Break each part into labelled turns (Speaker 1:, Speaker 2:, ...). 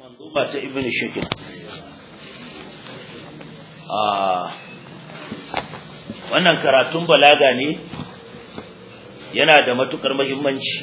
Speaker 1: manzuma ta ibn shakin a wannan karatun balaga ne yana da matukar muhimmanci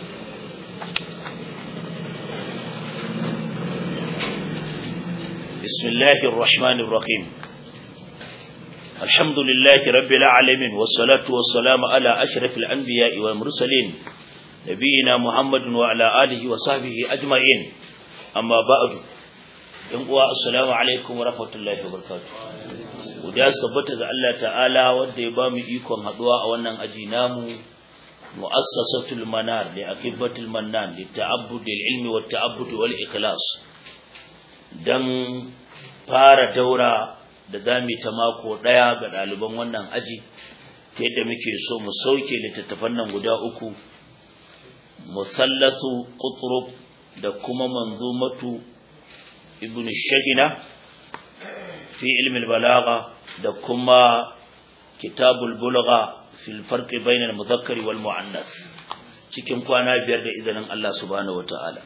Speaker 1: bismillahir rahmanir rahim alhamdulillahi rabbil alamin wassalatu wassalamu ala ashrafil anbiya'i wal mursalin nabiyina muhammadin wa ala alihi wa sahbihi ajma'in amma ba'du yan uwa assalamu alaikum wa rahmatullahi wa barakatuh guda sabbata ga Allah ta'ala wanda ya ba mu ikon haduwa a wannan aji namu mu'assasatul manar li akibatul mannan li ta'abbud lil ilmi wat ta'abbud wal ikhlas dan fara daura da zamu ta mako daya ga ɗaliban wannan aji ta yadda muke so mu sauke littattafan nan guda uku musallasu qutrub da kuma manzumatu ibn shagina fi ilmi balagha da kuma kitabul bulgha fil farqi bayna al mudhakkar wal muannas cikin kwana biyar da izinin Allah subhanahu wataala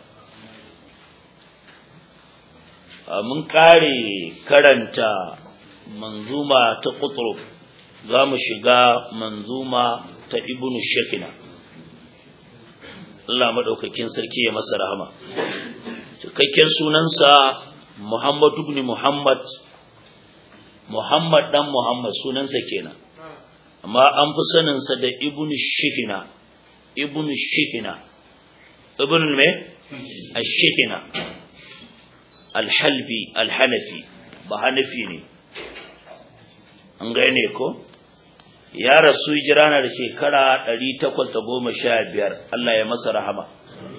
Speaker 1: mun kare karanta manzuma ta qutrub za mu shiga manzuma ta ibn shakina Allah maɗaukakin sarki ya masa rahama. Cikakken sunansa Muhammadu ibn Muhammad, Muhammad ɗan Muhammad sunansa kenan, amma an fi saninsa da Ibn Shihina, Ibn Shihina, Ibn me? Ashihina, Alhalbi, Alhanafi, ba Hanafi ne, an gane ko? ya rasu hijira na da shekara 815 Allah ya masa rahama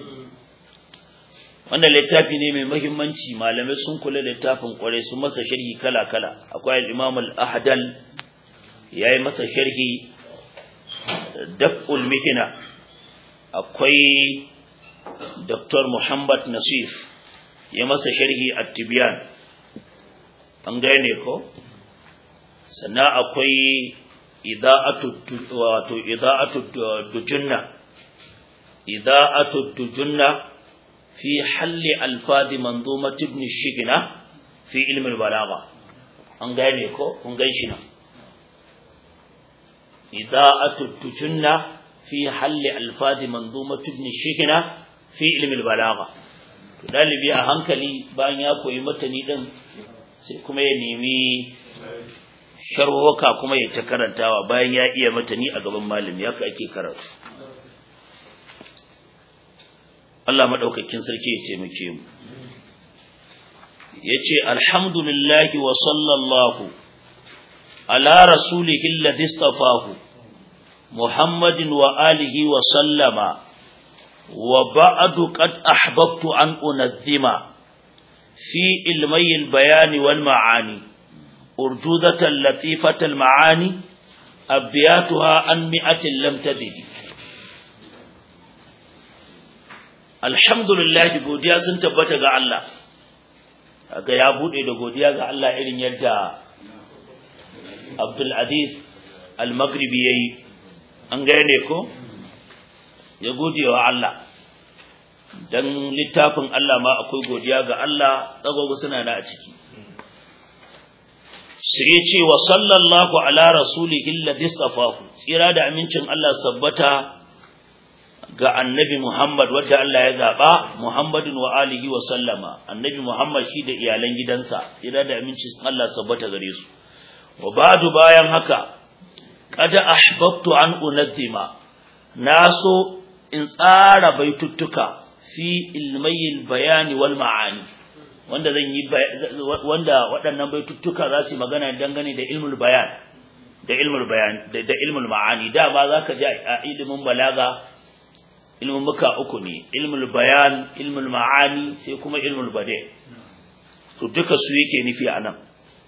Speaker 1: wannan littafi ne mai muhimmanci malamai sun kula littafin kwarai sun masa sharhi kala-kala akwai al-Imam al-Ahdal yayi masa sharhi Daf'ul Mihna akwai Dr. Muhammad Nasif ya masa sharhi At-Tibyan an gane ko sannan akwai ida'atu wato ida'atu dujunna ida'atu dujunna fi halli alfadi manzumat ibn shikina fi ilmi balagha an gane ko kun gan shi nan ida'atu dujunna fi halli alfadi manzumat ibn shikina fi ilmi balagha to dalibi a hankali bayan ya koyi matani din sai kuma ya nemi sharhoka kuma ya ta karantawa bayan ya iya matani a gaban malami haka ake karatu Allah madaukakin sarki ya taimake mu yace alhamdulillahi wa sallallahu ala rasulihi alladhi istafahu muhammadin wa alihi wa sallama wa ba'du qad ahbabtu an unadhima fi ilmi al-bayan wal ma'ani أرجوزة لطيفة المعاني أبياتها عن مئة لم تزد الحمد لله godiya sun tabbata ga Allah ga ya bude da godiya ga Allah irin yadda Abdul Aziz Al-Maghribi yayi an gane ko ya gode wa Allah dan littafin Allah ma akwai godiya ga Allah tsagogo suna da a ciki sai ya ce wa sallallahu ala rasulihi alladhi safahu tsira da amincin Allah sabbata ga annabi Muhammad wanda Allah ya zaba Muhammadin wa alihi wa sallama annabi Muhammad shi da iyalan gidansa tsira da amincin Allah sabbata gare su wa ba'du bayan haka qad ahbabtu an unazzima naso in tsara baituttuka fi ilmayil bayani wal ma'ani wanda zan yi wanda waɗannan baituttuka za su magana dangane da ilmul bayan da ilmul bayan da ilmul ma'ani da ba za ka ji a ilimin balaga ilmin muka uku ne ilmul bayan ilmul ma'ani sai kuma ilmul bade to duka su yake nufi a nan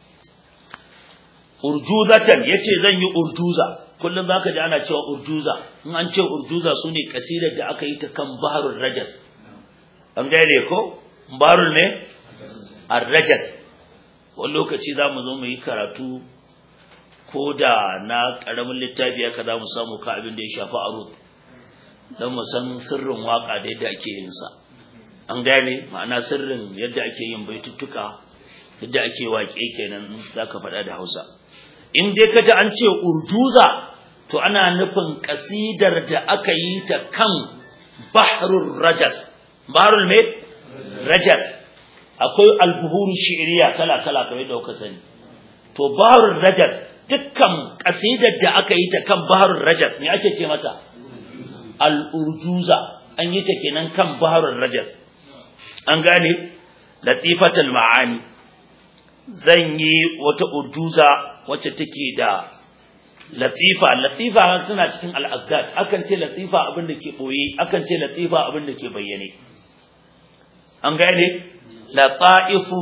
Speaker 1: urjuzatan yace zan yi urjuza kullum zaka ji ana cewa urjuza in an ce urjuza sune kasidar da aka yi ta kan baharul rajas an gane ko baharul ne arrajat wani lokaci za mu zo mu yi karatu ko da na ƙaramin littafi haka za mu samu ka abin da ya shafi arut don mu san sirrin waka da yadda ake yin sa an gane ma'ana sirrin yadda ake yin baituttuka yadda ake waƙe kenan zaka faɗa da Hausa in dai kaji an ce urjuza to ana nufin kasidar da aka yi ta kan bahrul rajas bahrul me rajas akwai albuhuru shi'riya kala kala kamar da kuka sani to bahrul rajas dukkan kasidar da aka yi ta kan bahrul rajas me ake ce mata al-urjuza an yi ta kenan kan bahrul rajas an gane latifatul ma'ani zan yi wata urjuza wacce take da latifa latifa tana cikin al-azgat akan ce latifa abin da ke boye akan ce latifa abin da ke bayyane an gane lataifu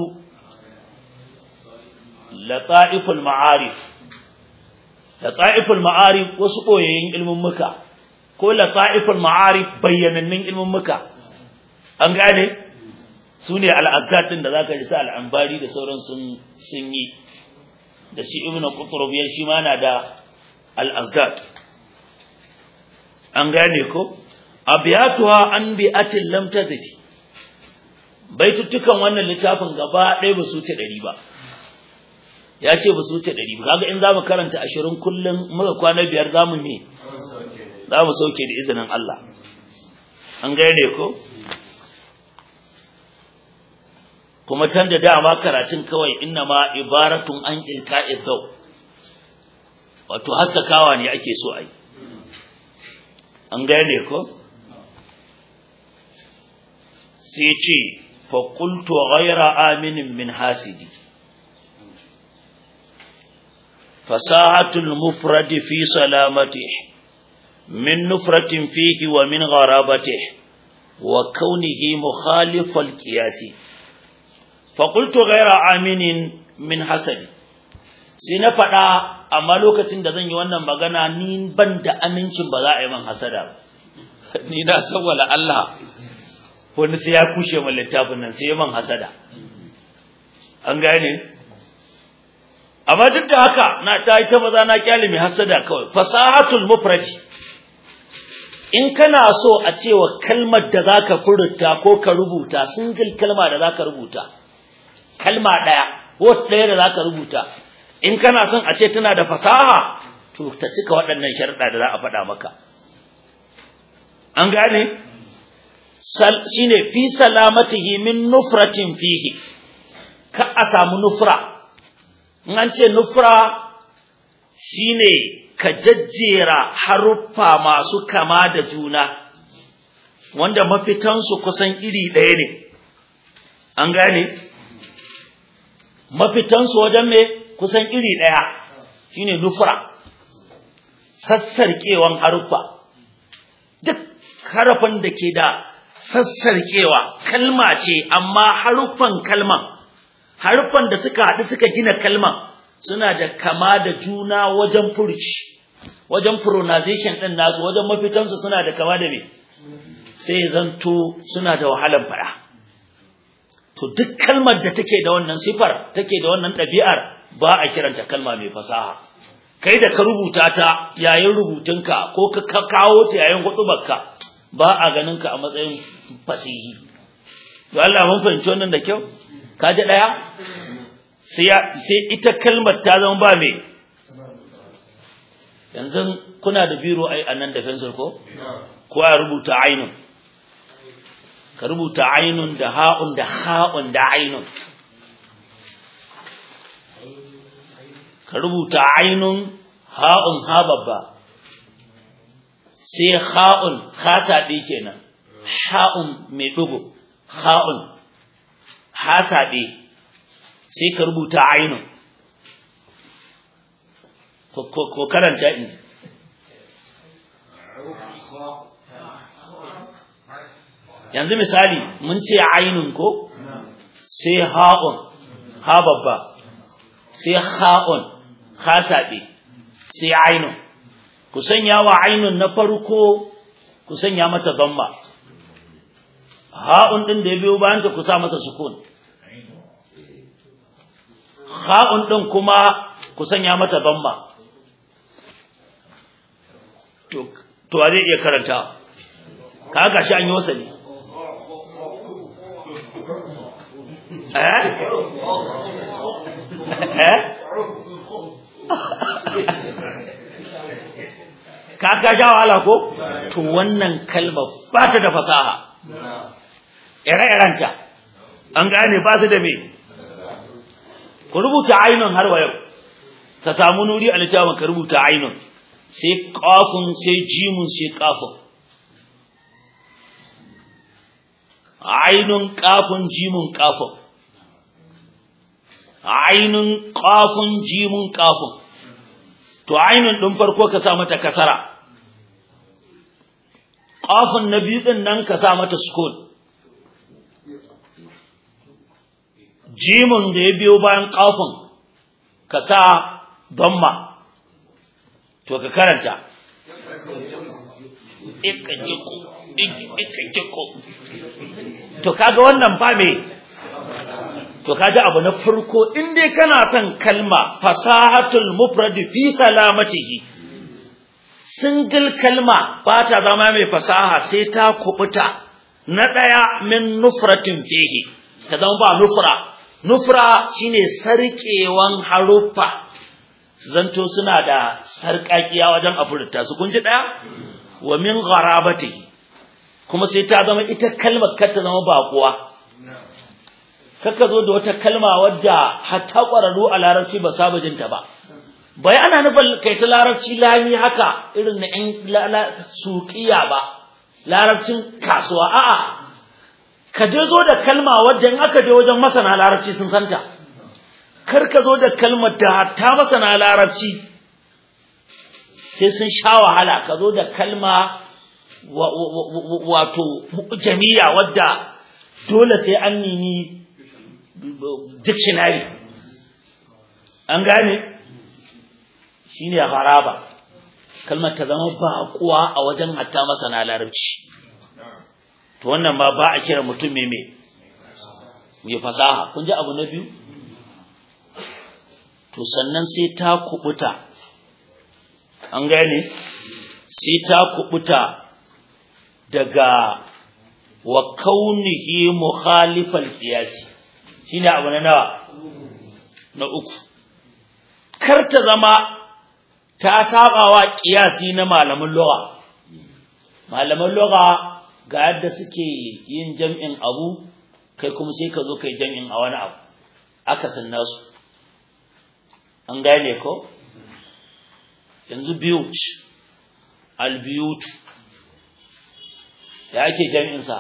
Speaker 1: lataiful ma'arif lataiful ma'arif wasu boyayyen ilmin muka ko lataiful ma'arif bayyanannun ilmin muka an gane su ne al-azgat din da zaka ji sa al-ambari da sauran sun sun yi da shi ibnu qutrub ya shi ma na da al-azgat an gane ko abiyatuha an bi'atin lam tadri baitutukan wannan littafin gaba ɗaya ba su wuce ɗari ba ya ce ba su wuce ɗari ba kaga in zamu karanta ashirin kullum muka kwana biyar zamu me za mu sauke da izinin Allah an gane ko kuma tan da dama karatun kawai inna ma ibaratun an ilka'i daw wato haskakawa ne ake so ai an gane ko sai ce fa qultu ghayra aminin min hasidi fasahatul mufrad fi salamatihi min nufratin fihi wa min gharabatihi wa kaunihi mukhalifal qiyasi faƙultu gaira aminin min hasadi sai na faɗa amma lokacin da zan yi wannan magana ni ban da amincin ba za a yi man hasada ni na sawwala Allah wani sai ya kushe min littafin nan sai ya man hasada an gane amma duk da haka na ta yi ta maza na kyale mai hasada kawai fasahatul mufradi in kana so a cewa kalmar da zaka furta ko ka rubuta single kalma da zaka rubuta kalma ɗaya wata ɗaya da za ka rubuta in kana son a ce tana da fasaha to ta cika waɗannan sharuɗa da za a faɗa maka an gane shi ne fi salamatihi min nufratin fihi ka a samu nufra in an ce nufra shi ne ka jajjera haruffa masu kama da juna wanda mafitansu kusan iri ɗaya ne an gane mafitansu wajen me kusan iri ɗaya shine nufra sassarkewan haruffa duk harafin da ke da sassarkewa kalma ce amma haruffan kalman haruffan da suka haɗu suka gina kalman suna da kama da juna wajen furci wajen pronunciation ɗin nasu wajen mafitansu suna da kama da me sai zanto suna da wahalan fara to duk kalmar da take da wannan sifar take da wannan ɗabi'ar ba a kiranta kalma mai fasaha kai da ka rubuta ta yayin rubutunka ko ka kawo ta yayin hudubarka ba a ganin ka a matsayin fasihi to Allah mun fahimci wannan da kyau ka ji daya sai sai ita kalmar ta zama ba me yanzu kuna da biro ai anan da pencil ko ko a rubuta ainun ka rubuta ainun da ha'un da ha'un da ainun ka rubuta ainun ha'un ha babba sai ha'un ha saɓe kenan ha'un mai ɗugu ha'un ha saɓe sai ka rubuta ainun ko karanta in yanzu misali mun ce ainun ko sai ha'un ha babba sai ha'un ha saɓe sai ainun ku sanya wa ainun na farko ku sanya mata zamma ha'un ɗin da ya biyo bayan ta ku sa masa sukun ha'un ɗin kuma ku sanya mata zamma to a zai iya karanta ka ga shi an yi wasali eh eh ka ka sha wahala ko to wannan kalma ba ta da fasaha ire-irenta an gane ba su da me ku rubuta ainun har wa yau ka samu nuri a littafin ka rubuta ainun sai kafin sai jimun sai kafin ainun kafin jimun kafin ainun kafin jimun kafin to ainun din farko ka sa mata kasara kafin na biyu din nan ka sa mata sukun jimun da ya biyo bayan kafin ka sa damma to ka karanta ikajiko ikajiko to kaga wannan ba me to kaji abu na farko in dai kana son kalma fasahatul mufrad fi salamatihi single kalma ba ta zama mai fasaha sai ta kubuta na daya min nufratin fihi ta zama ba nufra nufra shine sarkewan haruffa zanto suna da sarkakiya wajen afurta su kun ji daya wa min gharabatihi kuma sai ta zama ita kalmar kar ta zama bakuwa kaka zo da wata kalma wadda hatta ƙwararru a larabci ba saba jinta ba bai ana nufin kai ta larabci lami haka irin na ƴan suƙiya ba larabcin kasuwa a'a ka je zo da kalma wadda in aka je wajen masana larabci sun santa kar ka zo da kalmar da hatta masana larabci sai sun sha wahala ka zo da kalma wato jami'a wadda dole sai an nemi dictionary an gane shine haraba kalmar ta zama baƙuwa a wajen hatta masana larabci to wannan ma ba a kira mutum mai mai mai fasaha kun ji abu na biyu to sannan sai ta kubuta an gane sai ta kubuta daga wa kaunihi mukhalifal qiyasi shine abu na nawa na uku kar ta zama ta sabawa qiyasi na malaman lugha malaman lugha ga yadda suke yin jam'in abu kai kuma sai ka zo kai jam'in a wani abu aka sanna su an gane ko yanzu biyut albiyut ya ake jam'in sa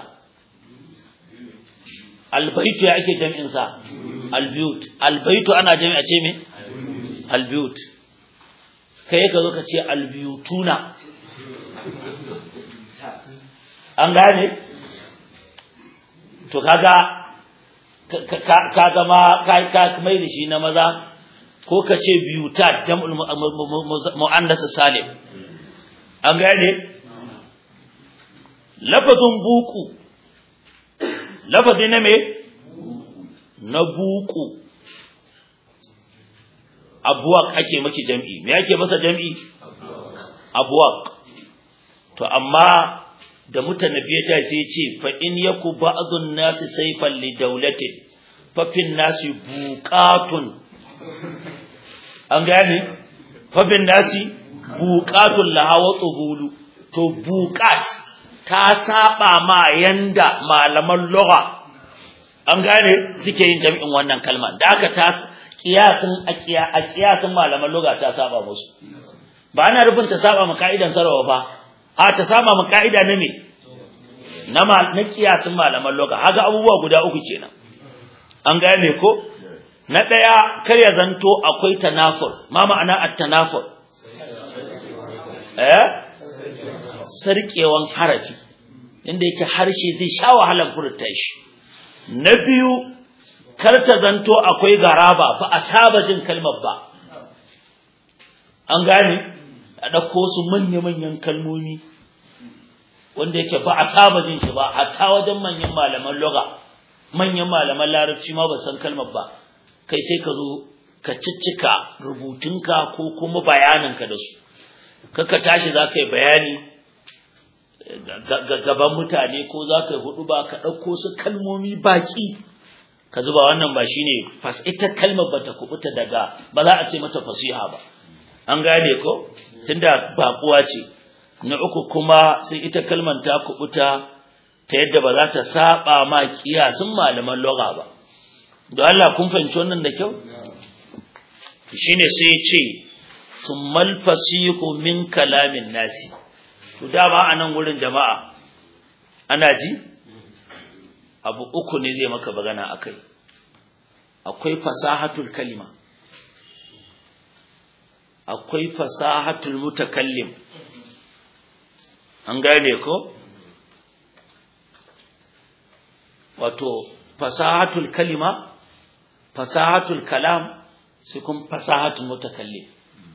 Speaker 1: albaitu ya ake jam'in sa albiyut albaitu ana jami'a ce me albiyut kai ka zo ka ce albiyutuna an gane to kaga ka zama ka mai da shi na maza ko ka ce biyuta jam'ul mu'annas salim an gane lafazin buku lafazi na me na buku abuwak ake maki jam'i me ake masa jam'i abuwak to amma da mutanabbiya ta sai ce fa in yaku ba'dun nasi sayfan li dawlatin fa fin nasi buqatun an gane fa bin nasi buqatun laha wa tuhulu to buqat ta saba ma yanda malaman lugha an gane suke yin jami'in wannan kalma da aka ta kiyasin a kiyasin malaman lugha ta saba musu ba ana rufin ta saba ma ka'idan sarwa ba a ta saba ma ka'ida na me na na kiyasin malaman lugha haga abubuwa guda uku kenan an gane ko na daya kar ya zanto akwai tanafur ma ma'ana at-tanafur eh sarkewan harafi inda yake harshe zai sha wahalar furta shi na biyu kar ta zanto akwai garaba ba a saba jin kalmar ba an gane a ɗauko su manya-manyan kalmomi wanda yake ba a saba jin shi ba hatta wajen manyan malaman loga manyan malaman larabci ma ba san kalmar ba kai sai ka zo ka ciccika rubutunka ko kuma bayaninka da su kaka tashi za ka yi bayani gaban mutane ko za ka yi hudu ba ka ɗauko su kalmomi baƙi ka zuba wannan ba shine fas ita kalmar bata kubuta daga ba za a ce mata fasiha ba an gane ko tunda baƙuwa ce na uku kuma sai ita kalmar ta kubuta ta yadda ba za ta saba ma kiyasin malaman lugha ba don Allah kun fahimci wannan da kyau shine sai ya ce summal fasihu min kalamin nasi to dama a nan wurin jama'a ana ji abu uku ne zai maka bagana akai akwai fasahatul kalima akwai fasahatul mutakallim an gane ko wato fasahatul kalima fasahatul kalam sai kuma fasahatul mutakallim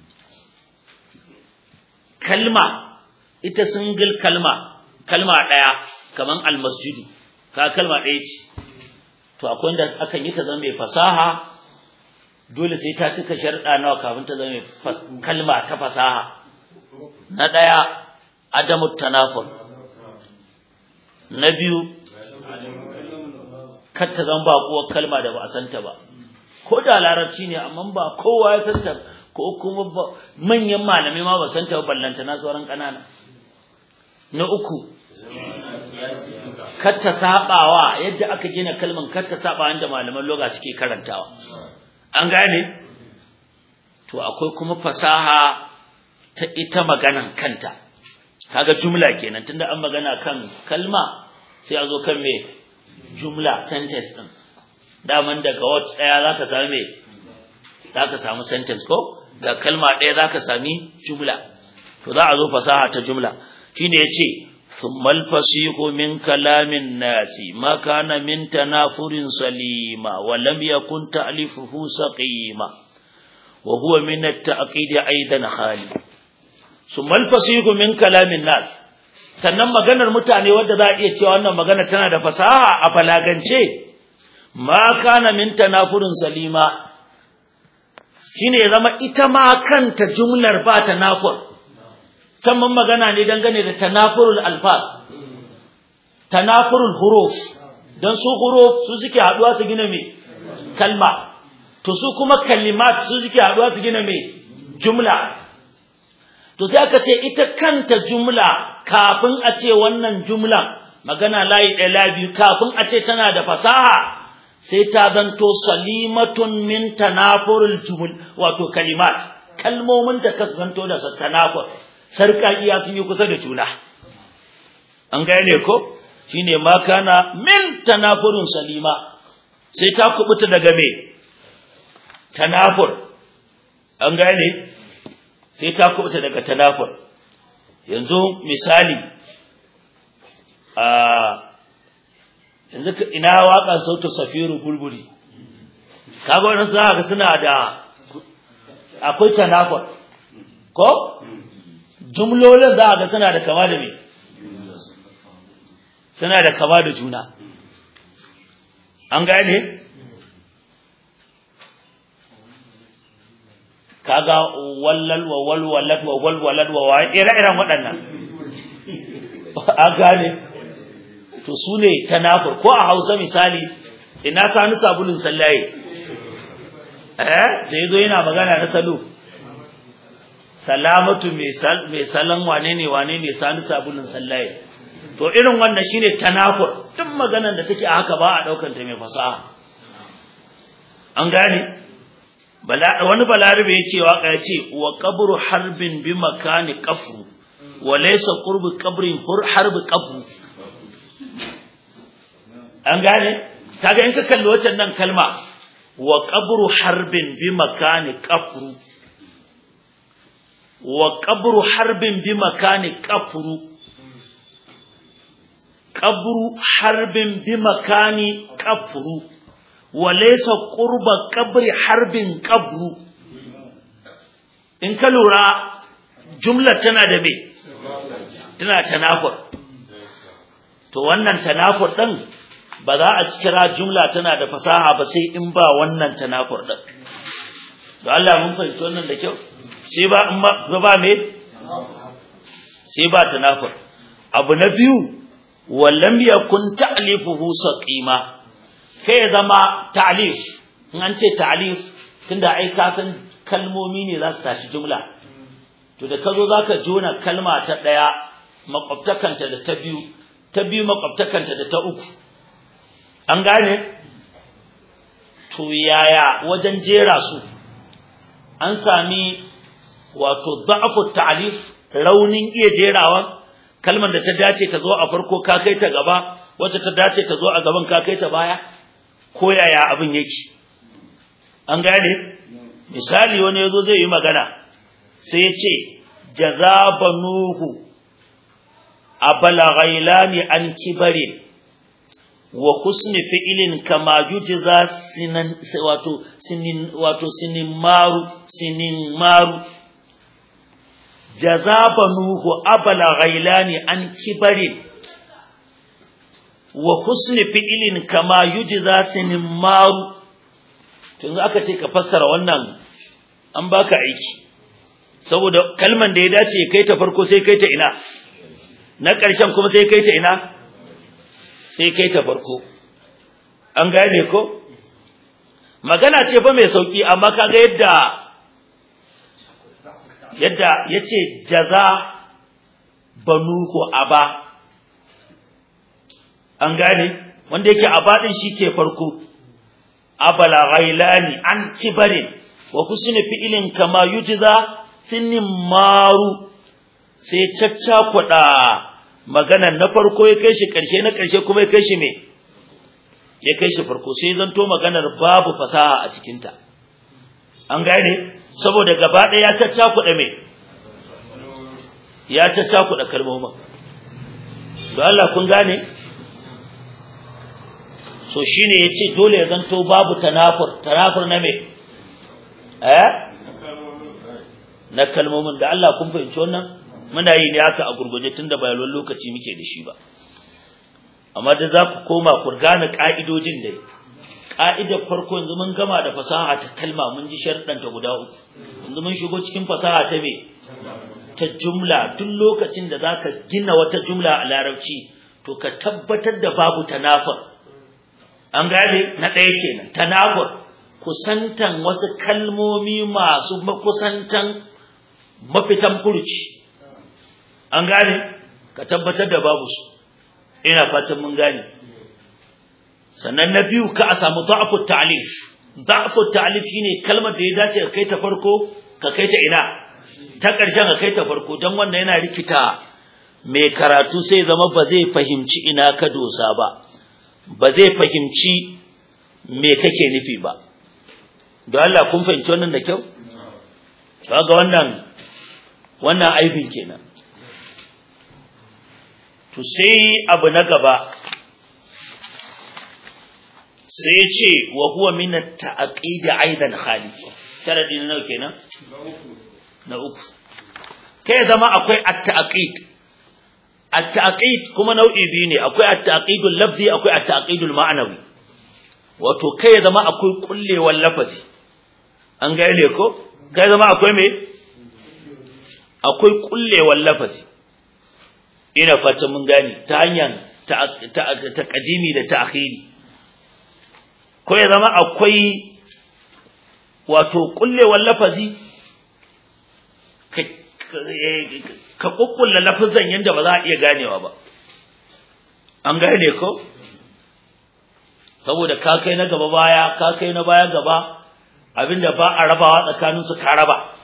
Speaker 1: kalma ita single kalma kalma daya kaman almasjidu ka kalma daya ce to akwai wanda akan yi ta zama mai fasaha dole sai ta cika sharɗa nawa kafin ta zama kalma ta fasaha na daya adamu tanafur na biyu kar ta zama baƙuwar kalma da ba a santa ba ko da larabci ne amma ba kowa ya santa ko kuma manyan malamai ma ba santa ba ballanta na sauran ƙanana na uku kar ta sabawa yadda aka gina kalman kar ta saba inda malaman loga suke karantawa an gane to akwai kuma fasaha ta ita maganan kanta kaga jumla kenan tunda an magana kan kalma sai a zo kan me jumla sentence din daman daga word daya zaka samu me zaka samu sentence ko da kalma daya zaka sami jumla to za a zo fasaha ta jumla shine yace thummal fasihu min kalamin nasi ma kana min tanafurin salima wa lam yakun ta'lifuhu saqima wa huwa min at-ta'qid aidan khali thummal fasihu min kalamin nas sannan maganar mutane wadda za a iya cewa wannan magana tana da fasaha a balagance ma kana min tanafurin salima shine ya zama ita ma kanta jumlar ba tanafur can mun magana ne dangane da tanafurul alfaz tanafurul huruf dan su huruf su suke haduwa su gina me kalma to su kuma kalimat su suke haduwa su gina me jumla to sai aka ce ita kanta jumla kafin a ce wannan jumla magana layi ɗaya layi biyu kafin a ce tana da fasaha sai ta zanto salimatun min tanafurul jumul wato kalimat kalmomin da ka zanto da tanafur sarƙaƙiya sun yi kusa da juna an gane ko shine ma kana min tanafurun salima sai ta kubuta daga me tanafur an gane sai ta kubuta daga tanafur yanzu misali a yanzu ina waƙar sautu safiru bulbuli kaga wannan za ga suna da akwai tanafur ko jumlolin za ga suna da kama da me suna da kama da juna an gane kaga wallal wa walwalat wa walwalat wa wa ire-iren waɗannan a gane to su ne tanafur ko a hausa misali ina sani sabulun sallaye eh da yazo yana magana na salo salamatu mai salon wane ne wane ne sani sabulun sallaye to irin wannan shine tanafur duk maganar da take a haka ba a daukar ta mai fasaha an gane wani balarabe yake waka yace wa qabru harbin bi makani qafru wa laysa qurbu qabrin harbi qafru an gane kaga in ka kalli wancan nan kalma wa qabru harbin bi makani qafru wa qabru harbin bi makani qafru qabru harbin bi makani qafru wa laysa qurba qabri harbin qabru in ka lura jumlar tana da me tana tanafur to wannan tanafur din ba za a kira jumla tana da fasaha ba sai in ba wannan tanafur din da Allah mun fahimci wannan da kyau sai ba in ba ba me sai ba tanafur abu na biyu wallam yakun ta'lifuhu saqima kai ya zama ta'lif in an ce ta'lif tunda ai ka san kalmomi ne za su tashi jumla to da kazo zaka jona kalma ta daya makwabtakanta da ta biyu ta biyu makwabtakanta da ta uku an gane to yaya wajen jera su an sami wato da'afu ta'lif raunin iya jerawa kalmar da ta dace ta zo a farko ka kai ta gaba wacce ta dace ta zo a gaban ka kai ta baya ko yaya abin yake an gane misali wani yazo zai yi magana sai ya ce jazabanuhu abala ghailani an kibarin wa husni fi'ilin kama yujza sinan wato sinin wato sinin maru sinin maru jazabanuhu abala ghailani an kibarin wa husni fi'ilin kama yujza sinin maru tun aka ce ka fassara wannan an baka aiki saboda kalman da ya dace kai ta farko sai kai ta ina na ƙarshen kuma sai kai ta ina sai kai ta farko an gane ko magana ce fa mai sauki amma kaga yadda yadda yace jaza banu ko aba an gane wanda yake aba din ke farko abala ghailani an kibarin wa kusni fi'ilin kama yujza sinin maru sai caccakuɗa magana na farko ya kai shi ƙarshe na ƙarshe kuma ya kai shi me ya kai shi farko sai zanto maganar babu fasaha a cikinta an gane saboda gaba ɗaya ya caccakuɗa me ya caccakuɗa kalmomin don Allah kun gane so shine yace dole ya zanto babu tanafur tanafur na me eh na kalmomin da Allah kun fahimci wannan muna yi ne haka a gurguje tunda ba yawan lokaci muke da shi ba amma da za ku koma ku gane ka'idojin dai ka'idar farko yanzu mun gama da fasaha ta kalma mun ji sharɗan ta guda uku yanzu mun shigo cikin fasaha ta me ta jumla duk lokacin da zaka gina wata jumla a larabci to ka tabbatar da babu tanafur an gane na ɗaya kenan tanafur kusantan wasu kalmomi masu makusantan mafitan furuci an gane ka tabbatar da babu su ina fatan mun gane sannan na biyu ka a samu da'afu ta'lif da'afu ta'lif shine kalmar da ya dace ka kai ta farko ka kai ta ina ta ƙarshen ka kai ta farko don wannan yana rikita mai karatu sai zama ba zai fahimci ina ka dosa ba ba zai fahimci me kake nufi ba don Allah kun fahimci wannan da kyau kaga wannan wannan aibin kenan to sai abu na gaba sai ya ce wa huwa min at-ta'qid aidan khali sharadi na nawa kenan na uku kai zama akwai at-ta'qid at-ta'qid kuma nau'i biyu ne akwai at-ta'qidul lafzi akwai at-ta'qidul ma'nawi wato kai zama akwai kullewar lafazi an gane ko kai zama akwai me akwai kullewar lafazi ina fata mun gane ta hanyar taqdimi da ta'khiri ko ya zama akwai wato kullewar lafazi ka kukkulla lafazan yanda ba za a iya ganewa ba an gane ko saboda ka kai na gaba baya ka kai na baya gaba abinda ba a rabawa tsakanin su ka raba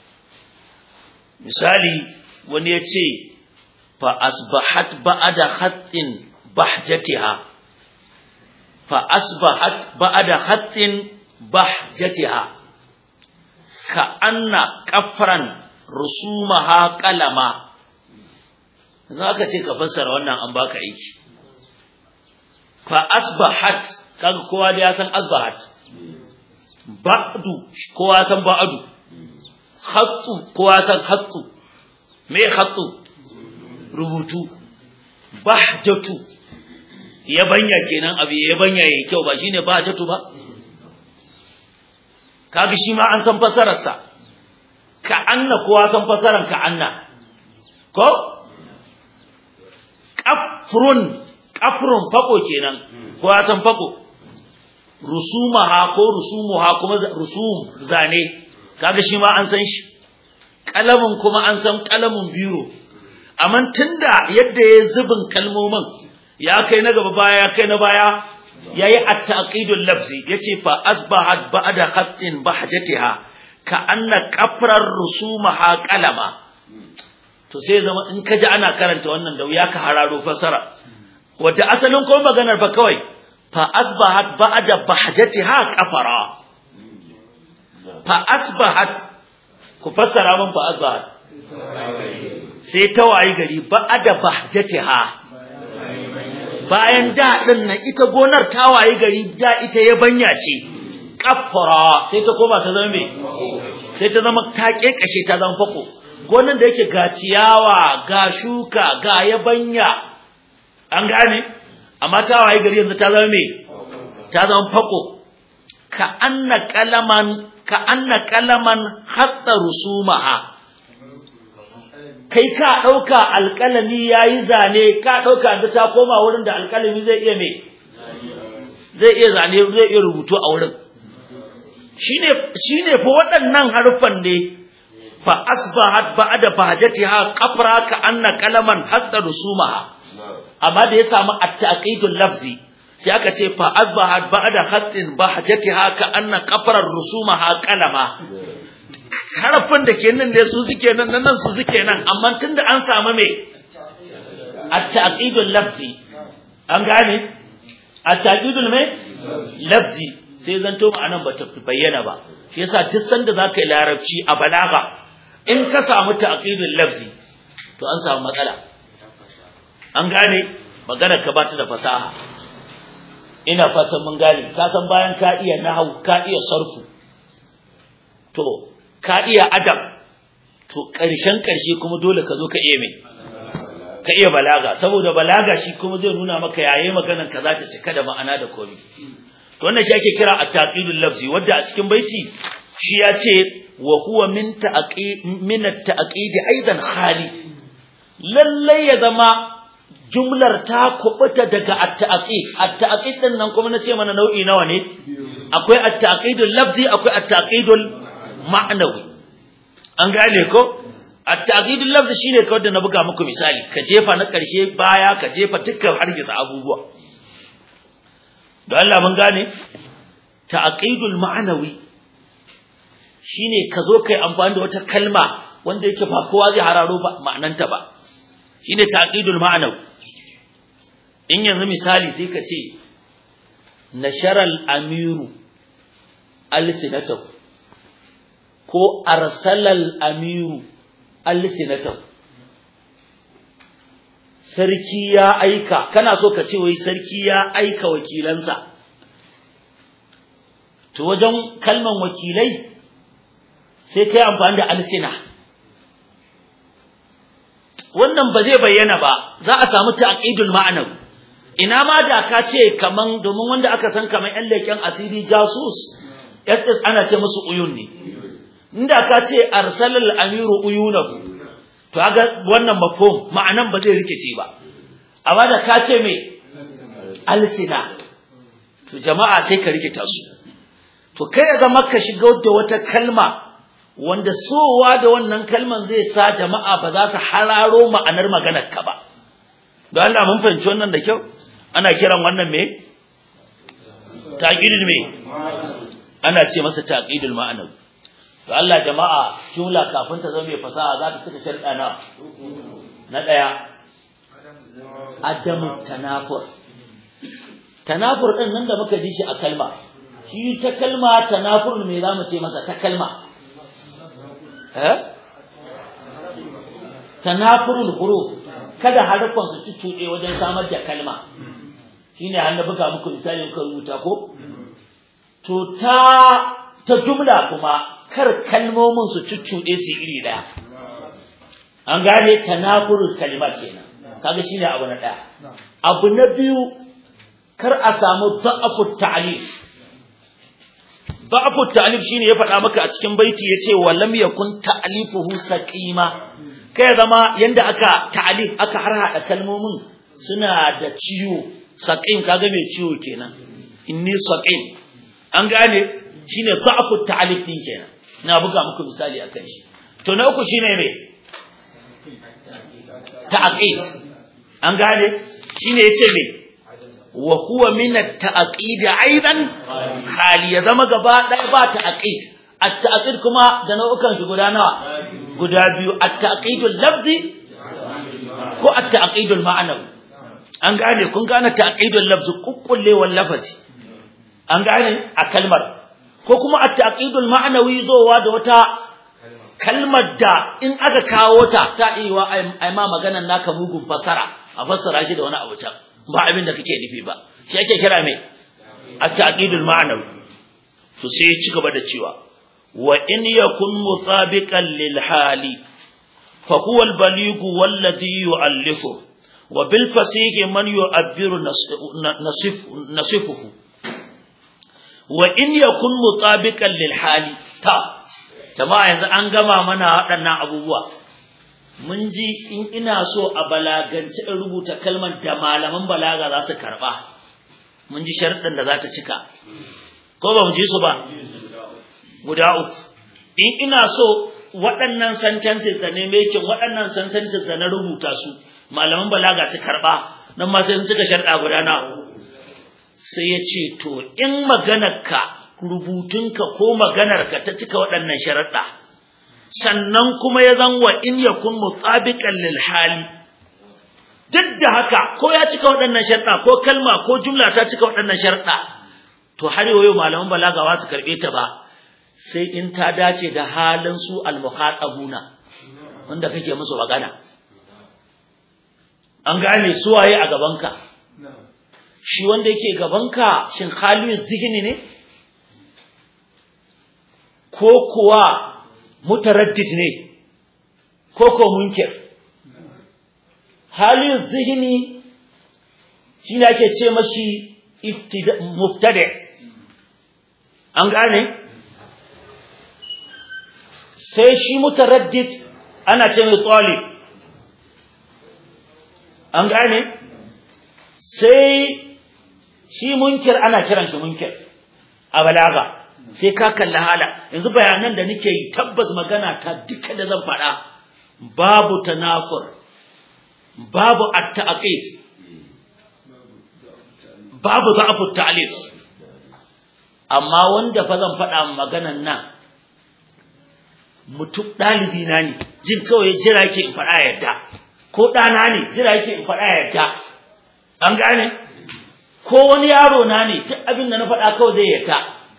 Speaker 1: misali wani ya ce fa asbahat ba'da khattin bahjatiha fa asbahat ba'da khattin bahjatiha ka anna qafran rusumaha qalama zaka ce ka fassara wannan an baka aiki fa asbahat kaga kowa da ya san asbahat ba'du kowa san ba'du khattu kowa san khattu me khattu rubutu bahjatu yabanya kenan abu yabanya yayi kyau ba shine bahjatu ba kaga shi ma an san fasarar sa ka anna kowa san fasaran ka anna ko qafrun qafrun fako kenan kowa san fako rusumaha ko rusumuha kuma rusum zane kaga shi ma an san shi kalamin kuma an san kalamin biro amma tunda yadda ya zubin kalmomin ya kai na gaba baya ya kai na baya yayi at-taqidul lafzi yace fa asbahat ba'da khatin bahjatiha ka anna qafrar rusumaha qalama to sai zama in kaji ana karanta wannan da wuya ka hararo fasara wanda asalin ko maganar ba kawai fa asbahat ba'da bahjatiha qafara fa asbahat ku fassara min fa asbahat sai ta wayi gari ba'da bahjatiha bayan da din nan ita gonar ta wayi gari da ita ya banya ce qafara sai ta koma ta zama me sai ta zama ta kekashe ta zama fako gonan da yake ga ciyawa ga shuka ga yabanya an gane amma ta waye gari yanzu ta zama me ta zama fako ka anna kalaman ka anna kalaman hatta rusumaha kai ka dauka alkalami yayi zane ka dauka da ta koma wurin da alkalami zai iya me zai iya zane zai iya rubutu a wurin shine shine fa waɗannan harufan ne fa asbahat ba'da bahjatiha qafra ka anna kalaman hatta rusumaha amma da ya samu at-taqidul lafzi sai aka ce fa asbahat ba'da khatin bahjatiha ka anna qafra rusumaha qalama harafin da ke nan ne su suke nan nan su suke nan amma tunda an samu me at-taqidul lafzi an gane at-taqidul me lafzi sai zanto ma'anan ba ta bayyana ba shi yasa duk sanda zaka yi larabci a balaga in ka samu ta'qidul lafzi to an samu matsala an gane magana ka bata da fasaha ina fatan mun gane ka san bayan ka iya nahwu ka iya sarfu to ka iya adab to karshen karshe kuma dole ka zo ka iya mai ka iya balaga saboda balaga shi kuma zai nuna maka yayi maganar ka za ta cika da ma'ana da komai to wannan shi ake kira at-taqidul lafzi wanda a cikin baiti shi ya ce wa huwa min ta'aqi min at-ta'qid aidan khali lalle ya zama jumlar ta kubuta daga at-ta'qid at-ta'qid din nan kuma nace mana nau'i nawa ne akwai at-ta'qidul lafzi akwai at-ta'qidul ma'nawi an gane ko at-ta'qidul lafzi shine kawai da na buga muku misali ka jefa na karshe baya ka jefa dukkan hargitsa abubuwa don Allah mun gane ta'qidul ma'nawi shine ka zo kai amfani da wata kalma wanda yake ba kowa zai hararo ba ma'ananta ba shine ta'qidul ma'nawi in yanzu misali sai ka ce nasharal amiru alsinatahu ko arsalal amiru alsinatahu sarki ya aika kana so ka ce wai sarki ya aika wakilansa to wajen kalman wakilai sai kai amfani da alsina wannan ba zai bayyana ba za a samu ta'qidul ma'anaw ina ma da ka ce kaman domin wanda aka san kaman yan leken asiri jasus SS ana ce musu uyun ne inda ka ce arsalal amiru uyunahu to ga wannan mafhum ma'anan ba zai rikice ba amma da ka ce me alsina to jama'a sai ka rikita su to kai ya zama ka shiga da wata kalma wanda sowa da wannan kalman zai sa jama'a ba za su hararo ma'anar maganar ka ba don Allah mun fahimci wannan da kyau ana kiran wannan me taqidul me ana ce masa taqidul ma'anawi to Allah jama'a jumla kafin ta zama mai fasaha za ta cika sharɗa na na daya adamu tanafur tanafur din nan da muka ji shi a kalma shi ta kalma tanafur me zamu ce masa ta kalma eh tanafurul huruf kada harufan su cuccuɗe wajen samar da kalma shine har na buga muku misali muka rubuta ko to ta ta jumla kuma kar kalmomin su cuccuɗe su iri ɗaya an gane tanafurul kalimat kenan kaga shine abu na ɗaya abu na biyu kar a samu da'afu ta'lif da'afu ta'lif shine ya faɗa maka a cikin baiti yace wa lam yakun ta'lifuhu saqima kai zama yanda aka ta'lif aka harhaɗa kalmomin suna da ciwo saqim kaga mai ciwo kenan inni saqim an gane shine da'fu ta'alif din kenan na buga muku misali akan shi to na uku shine me ta'aqid an gane shine yace me wa huwa min at-ta'aqid aidan khali ya zama gaba ɗaya ba ta'aqid at-ta'aqid kuma da nau'ukan shi guda nawa guda biyu at-ta'aqidul lafzi ko at-ta'aqidul ma'anawi an gane kun gane ta'aqidul lafzi kukkullewar lafazi an gane a kalmar ko kuma at-ta'aqidul ma'anawi zowa da wata kalmar da in aka kawo ta ta iya ai ma maganar naka mugun fasara a fassara shi da wani abu can ba abin da kake nufi ba shi ake kira me at-ta'qidul ma'nawi to sai ya ci gaba da cewa wa in yakun mutabiqan lil hali fa huwa al-baligh walladhi yu'allifu wa bil fasih man yu'abbiru nasif nasifuhu wa in yakun mutabiqan lil hali ta jama'a yanzu an gama mana waɗannan abubuwa mun ji in ina so a balagance in rubuta kalmar da malaman balaga za su karɓa mun ji sharɗin da za ta cika ko ba mu ji su ba guda uku in ina so waɗannan sentences da ne mekin waɗannan sentences da na rubuta su malaman balaga su karɓa nan ma sai sun cika sharɗa guda na sai ya ce to in maganarka rubutunka ko maganarka ta cika waɗannan sharaɗa sannan kuma ya zan wa in yakun mutabiqan lil hali duk da haka ko ya cika waɗannan sharaɗa ko kalma ko jumla ta cika waɗannan sharaɗa to har yau malaman balaga ba su karɓe ta ba sai in ta dace da halin su almuhatabuna wanda kake musu magana an gane su waye a gabanka shi wanda yake gabanka shin halin zihini ne ko kuwa mutaraddid ne ko ko munkir halin zihini shi ne ake ce mashi muftade an gane sai shi mutaraddid ana ce mai tsali an gane sai shi munkir ana kiran shi munkir a balaga sai ka kalli hala yanzu bayanan da nake yi tabbas magana ta duka da zan faɗa babu tanafur babu at-ta'qid babu za'fu ta'lif amma wanda fa zan faɗa maganan nan mutum ɗalibi na ne jin kawai jira yake in faɗa yadda ko ɗana ne jira yake in faɗa yadda an gane ko wani yaro na ne duk abin da na faɗa kawai zai yadda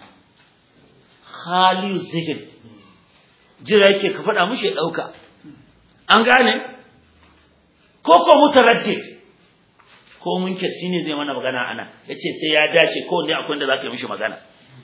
Speaker 1: haliyu zihin jira yake ka faɗa mushi ya ɗauka an gane ko ko mutaraddid ko munkir shine zai mana magana ana yace sai ya dace ko ne akwai da zaka yi mishi magana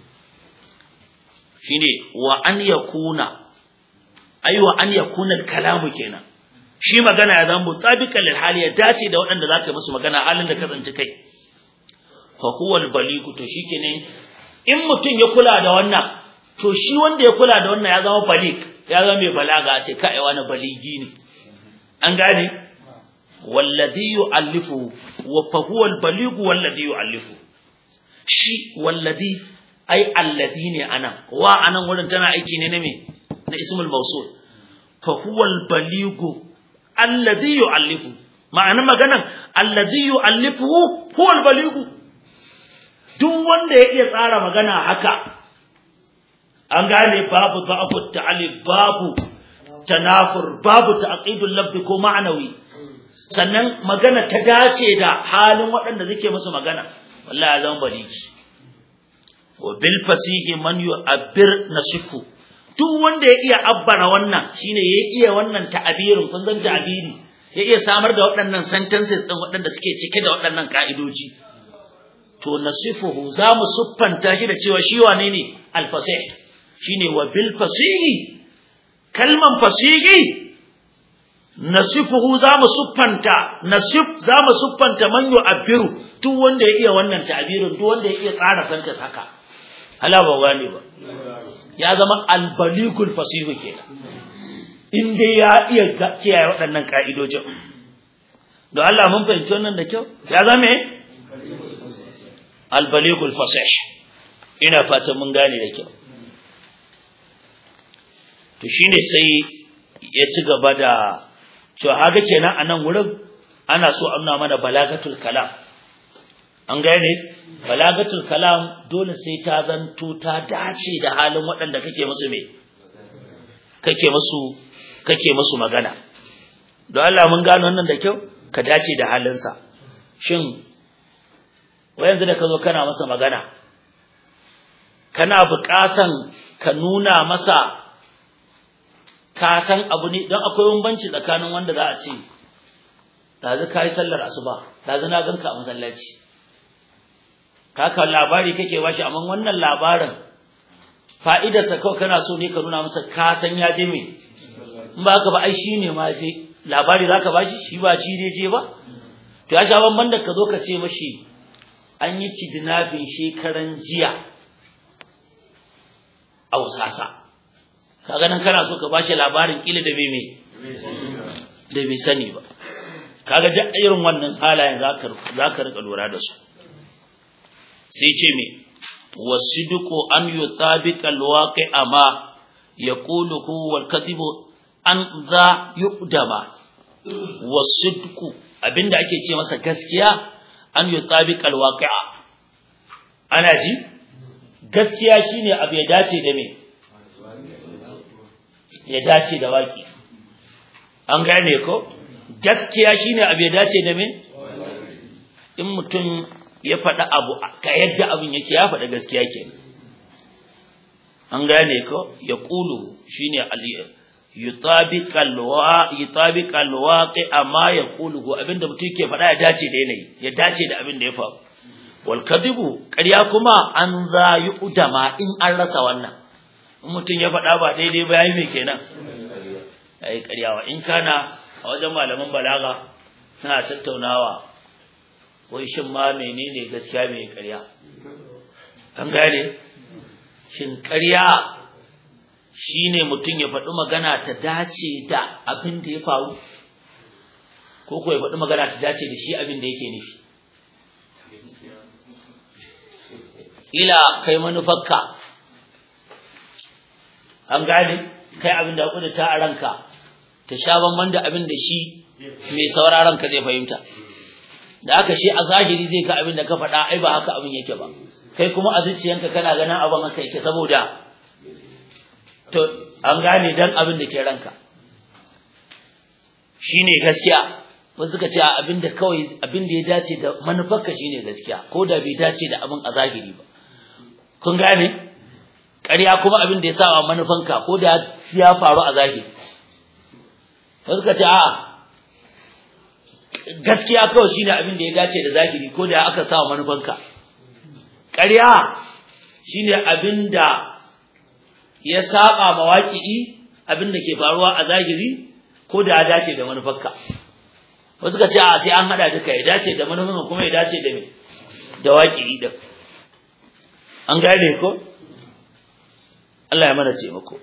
Speaker 1: shine wa an yakuna aiwa an yakuna kalamu kenan shi magana ya zama mutabiqan lil hali ya dace da waɗanda zaka yi musu magana halin da ka tsanci kai fa huwa al baligu to shikenan in mutum ya kula da wannan to shi wanda ya kula da wannan ya zama balik ya zama mai balaga a ce kai wani baligi ne an gane walladhi yu'allifu wa fa huwa al-baligu walladhi yu'allifu shi walladhi ai alladhi ne anan wa anan wurin tana aiki ne na me na ismul mawsul fa huwa al-baligu alladhi yu'allifu ma'anar maganan alladhi yu'allifu huwa al-baligu duk wanda ya iya tsara magana haka an gane babu da'afu ta'alif babu tanafur babu ta'qidul lafzi ko ma'anawi sannan magana ta dace da halin waɗanda suke musu magana wallahi ya zama baliki wa bil fasihi man yu'abbir nasifu duk wanda ya iya abbara wannan shine ya iya wannan ta'abirin kun san ta'abiri ya iya samar da waɗannan sentences din waɗanda suke cike da waɗannan ka'idoji to nasifuhu za mu siffanta shi da cewa shi wane ne al-fasih shine wa bil fasihi kalman fasihi nasifuhu zamu suffanta nasif zamu suffanta man yu'abbiru duk wanda ya iya wannan ta'birin duk wanda ya iya tsara santa haka hala ba gane ba ya zama al-baligul fasihu kenan inda ya iya kiyaye waɗannan ka'idojin don Allah mun fahimci wannan da kyau ya zama al-baligul fasih ina fatan mun gane da kyau to shine sai ya ci gaba da cewa haka kenan a nan wurin ana so a nuna mana balagatul kalam an gane balagatul kalam dole sai ta zanto ta dace da halin waɗanda kake musu me kake musu kake musu magana don Allah mun gano wannan da kyau ka dace da halinsa shin wayanzu da ka zo kana masa magana kana buƙatan ka nuna masa ka san abu ne don akwai bambanci tsakanin wanda za a ce ɗazu ka yi sallar asuba ɗazu na ganka a masallaci kaka labari kake bashi amma wannan labarin fa'idarsa kawai kana so ne ka nuna masa ka san ya je me in ba haka ba ai shi ne ma je labari za ka bashi shi ba shi ne je ba to ya sha bamban da ka zo ka ce mashi an yi kidnapping shekaran jiya a wasasa kaga nan kana so ka bashi labarin kila da bai me da bai sani ba kaga duk irin wannan halayen zaka zaka rika lura da su sai ce me wasiduqu an yutabiqa alwaqi'a ma yaquluhu wal kadhibu an za yuqdama wasidqu abinda ake ce masa gaskiya an yutabiqa alwaqi'a ana ji gaskiya shine abu ya dace da me ya dace da waki an gane ko gaskiya shine abu ya dace da me in mutum ya faɗa abu ka yadda abin yake ya faɗa gaskiya ke an gane ko ya ƙulu shine yutabiqal waqi amma ya ƙulu abinda mutum ke faɗa ya dace da yanayi ya dace da abin da ya faru wal kadibu ƙarya kuma an za yi udama in an rasa wannan in mutum ya faɗa ba daidai ba yayi me kenan yayi ƙaryawa in kana a wajen malaman balaga suna tattaunawa wai shin ma menene gaskiya mai ƙarya an gane shin ƙarya shine mutum ya faɗi magana ta dace da abin da ya faru ko ko ya faɗi magana ta dace da shi abin da yake nufi ila kai manufarka an gane kai abin da ya ta a ranka ta sha bamban da abin da shi mai sauraron ka zai fahimta da aka shi a zahiri zai ga abin da ka faɗa ai ba haka abin yake ba kai kuma a zuciyanka kana ganin abin haka yake saboda to an gane dan abin da ke ranka shine gaskiya wasu suka ce abin da kawai abin da ya dace da manufarka shine gaskiya ko da bai dace da abin a zahiri ba kun gane ƙarya kuma abin da ya sa manufanka ko da ya faru a zahiri wasu suka ce a'a gaskiya kawai shine abin da ya dace da zahiri ko da aka sa manufanka ƙarya shine abin da ya saba mawaƙi'i abin da ke faruwa a zahiri ko da ya dace da manufarka wasu ka ce a sai an hada duka ya dace da manufarka kuma ya dace da me da waƙi'i din an gane ko Allah ya mana taimako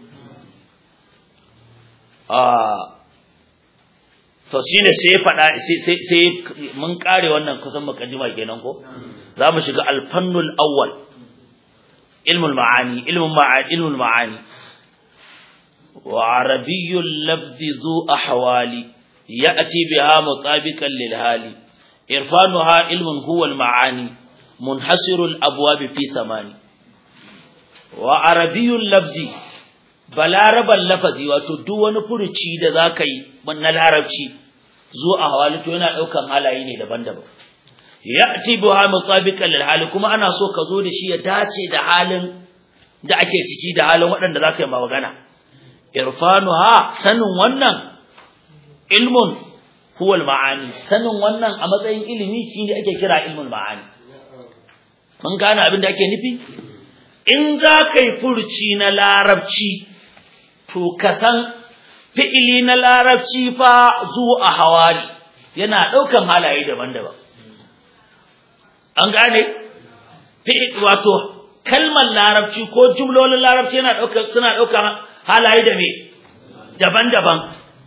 Speaker 1: a to shine sai ya faɗa sai sai mun kare wannan kusan mukaddima kenan ko za mu shiga alfannul awwal ilmul ma'ani ilmul ma'ani ilmul ma'ani wa arabiyyul lafzi zu ahwali ya'ti biha mutabiqan lil hali irfanuha ilmun huwa al ma'ani munhasirul abwab fi samani wa arabiyyul lafzi balaraban lafazi wato duk wani furuci da zaka yi na larabci zo a hawali to yana daukan halaye ne daban-daban ya'ti biha mutabiqan lil hali kuma ana so ka zo da shi ya dace da halin da ake ciki da halin waɗanda zaka yi magana irfanuha sanin wannan ilmun huwa maani sanin wannan a matsayin ilimi shine ake kira ilmul ma'ani mun gane abin da ake nufi in za ka yi furci na larabci to ka san fi'ili na larabci fa zuwa hawari yana ɗaukan halaye daban-daban an gane wato kalmar larabci ko jumlolin larabci yana ɗaukar suna ɗaukar halaye da me daban-daban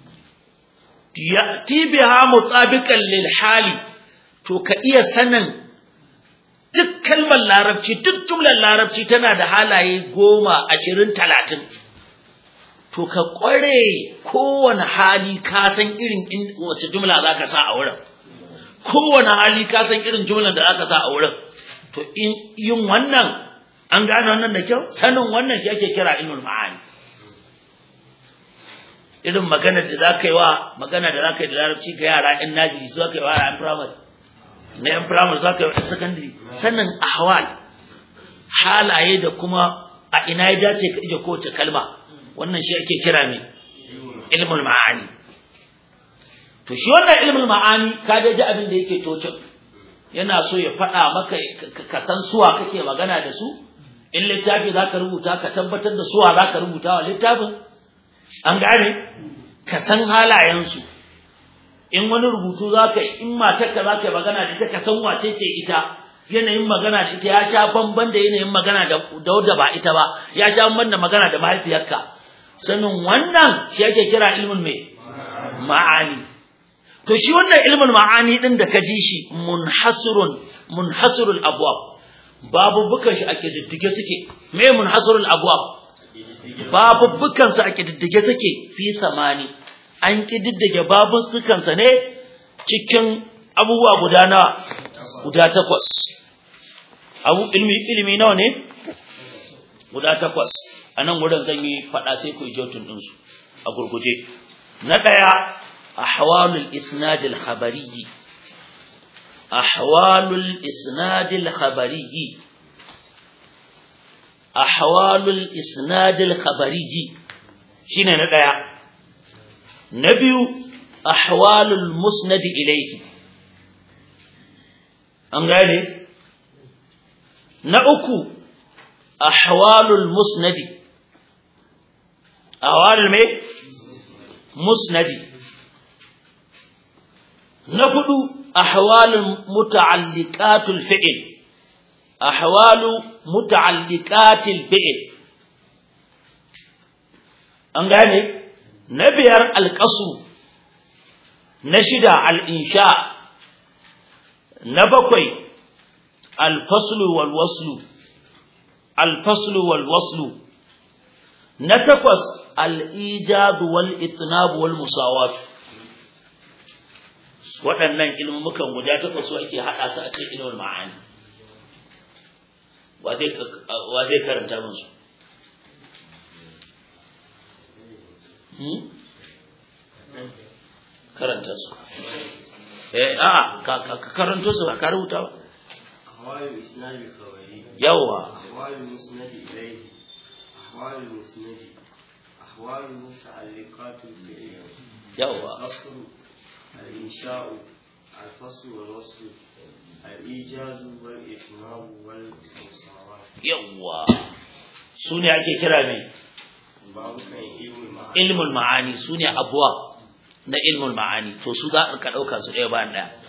Speaker 1: ya'ti biha mutabiqan lil hali to ka iya sanin duk kalmar larabci duk jumlar larabci tana da halaye goma ashirin talatin to ka ƙware kowane hali ka san irin wace jumla za ka sa a wurin kowane hali ka san irin jumlar da za ka sa a wurin to in yin wannan an gane wannan da kyau sanin wannan shi ake kira ilmul ma'ani irin magana da za ka yi wa magana da za ka yi da larabci ga yara in najiri su aka yi wa yara primary na yan primary za ka yi wa secondary sanin ahwal halaye da kuma a ina ya dace ka ije kowace kalma wannan shi ake kira ne ilmul ma'ani to shi wannan ilmul ma'ani ka da ji abin da yake tocin yana so ya faɗa maka ka san suwa kake magana da su in littafi za ka rubuta ka tabbatar da suwa za ka rubuta wa littafin an gane ka san halayensu in wani rubutu za ka yi in matarka za ka yi magana da ita ka san wace ce ita yanayin magana da ita ya sha bamban da yanayin magana da wadda ba ita ba ya sha bamban da magana da mahaifiyarka sanin wannan shi ake kira ilmin mai ma'ani to shi wannan ilmin ma'ani din da ka ji shi munhasirun munhasirul abwab babubukan shi ake diddige suke me munhasirul abwab babubukan su ake diddige suke fi samani an kididdige babubukan sa ne cikin abubuwa guda nawa guda takwas abu ilmi ilmi nawa ne guda takwas anan gurin zan yi fada sai ku jotun din su a gurguje na daya ahwalul isnad al khabari ahwalul isnad al khabari ahwalul isnad al khabari shine na daya na biyu ahwalul musnad ilayhi an gane na uku ahwalul musnadi ahwalul me musnadi na hudu ahwalul muta'alliqatul fi'l ahwalu muta'alliqatil fi'l an gane na biyar alqasu na shida al-insha na bakwai alfaslu wal waslu alfaslu wal waslu na takwas al-ijad wal itnab wal musawat waɗannan ilmumukan guda takwas su ake haɗa su a cikin ilmul ma'ani wa zai wa zai karanta min su karanta su eh a ka karanto su ka rubuta ba
Speaker 2: أحوال الإسناد الخبري
Speaker 1: yawa
Speaker 2: أحوال المسند إليه أحوال المسند أحوال المتعلقات بالعلم
Speaker 1: yawa
Speaker 2: الأصل الإنشاء الفصل والوصل الإيجاز والإتمام والمساواة
Speaker 1: yawa su ne ake kira mai
Speaker 2: باب كان علم المعاني
Speaker 1: ilmul ma'ani su ne abuwa na ilmul ma'ani to su za ka ɗauka su ɗaya bayan ɗaya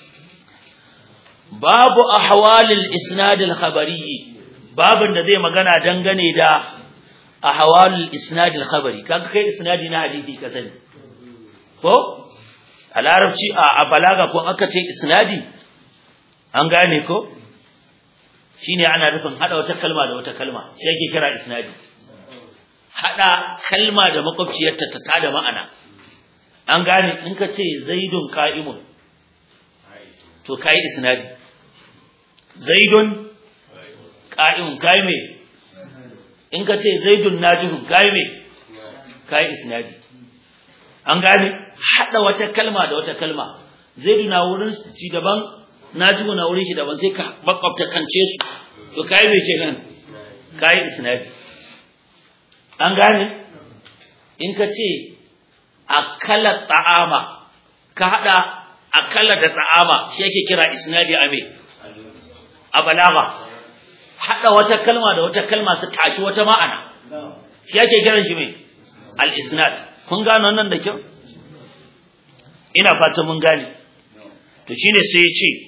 Speaker 1: babu ahwalil isnadil khabari babin da zai magana dangane da ahwalil isnadil khabari kaga kai isnadi na hadisi ka sani ko a larabci a a balaga ko aka ce isnadi an gane ko shine ana nufin hada wata kalma da wata kalma shi ake kira isnadi hada kalma da makwabciyarta ta tada ma'ana an gane in ka ce zaidun qa'imun to kai isnadi zaidun qa'imun kai me in ka ce zaidun najihun kai me kai isnadi an gane hada wata kalma da wata kalma zaidu na wurin ci daban najihu na wurin shi daban sai ka makwabta kance su to kai me kenan kai isnadi an gane in ka ce akala ta'ama ka hada akala da ta'ama shi yake kira isnadi a me a balaga hada wata kalma da wata kalma su tashi wata ma'ana shi yake kiran shi me al isnad kun gane wannan da kyau ina fata mun gane to shine sai ya ce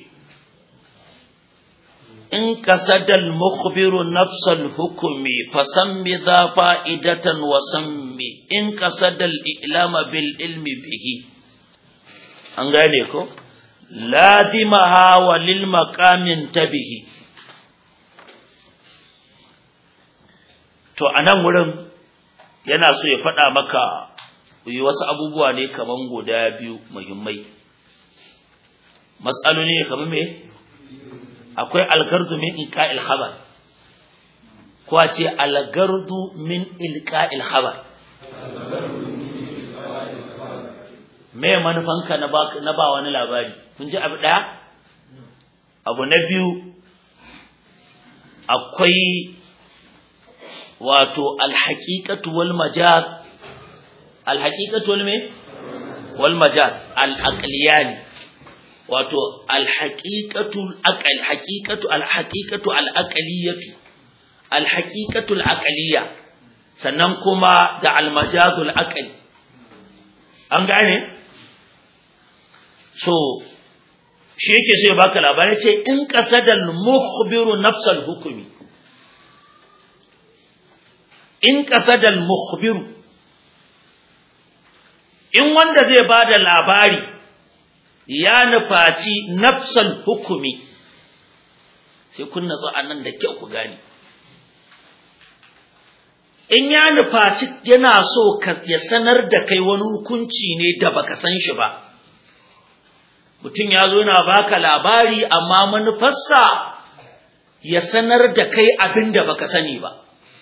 Speaker 1: in qasadal mukhbiru nafsal hukmi fasammi dha fa'idatan wa sammi in qasadal ilama bil ilmi bihi an gane ko lazimaha wa lil maqamin tabihi to a nan wurin yana so ya faɗa maka yi wasu abubuwa ne kaman guda biyu muhimmai matsaloli ne kamar me akwai algardu min ilqa'il khabar ko a ce algardu min ilqa'il khabar me manufanka na ba na ba wani labari kun ji abu daya abu na biyu akwai wato alhaqiqatu wal majaz alhaqiqatu wal me wal majaz al aqliyani wato alhaqiqatu aqal haqiqatu alhaqiqatu al aqliyatu alhaqiqatu al aqliya sannan kuma da al majazul aqli an gane so shi yake so ya baka labari ce in qasadal mukhbiru nafsal hukmi in qasadal mukhbiru in wanda zai bada labari ya nufaci nafsal hukumi sai kun natsu anan da kyau ku gane in ya nufaci yana so ya sanar da kai wani hukunci ne da baka san shi ba mutum ya zo yana baka labari amma manufarsa ya sanar da kai abin da baka sani ba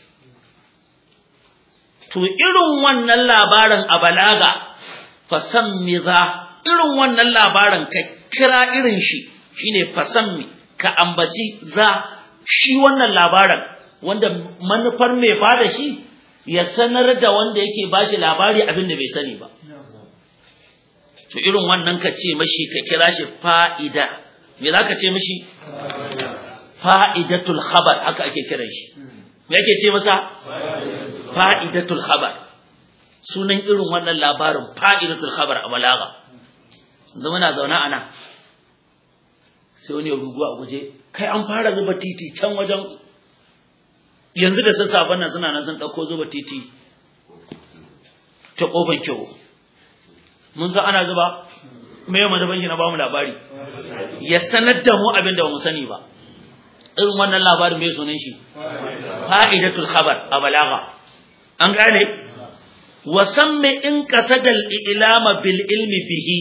Speaker 1: to irin wannan labarin a balaga fasammi za irin wannan labarin ka kira irin shi shine fasammi ka ambaci za shi wannan labarin wanda manufar mai bada shi ya sanar da wanda yake bashi labari abin da bai sani ba to irin wannan ka ce mashi ka kira shi fa'ida me za ka ce mashi fa'idatul khabar haka ake kiran shi me ake ce masa fa'idatul khabar sunan irin wannan labarin fa'idatul khabar a balaga yanzu muna zaune a nan sai wani ya rugu a guje kai an fara zuba titi can wajen yanzu da sassafen nan suna nan sun ɗauko zuba titi ta ƙofar kyau mun san ana zuba me yau madaban shi na bamu labari ya sanar da mu abin da ba mu sani ba irin wannan labarin mai sunan shi fa'idatul khabar a balaga an gane wa samme in qasadal ilama bil ilmi bihi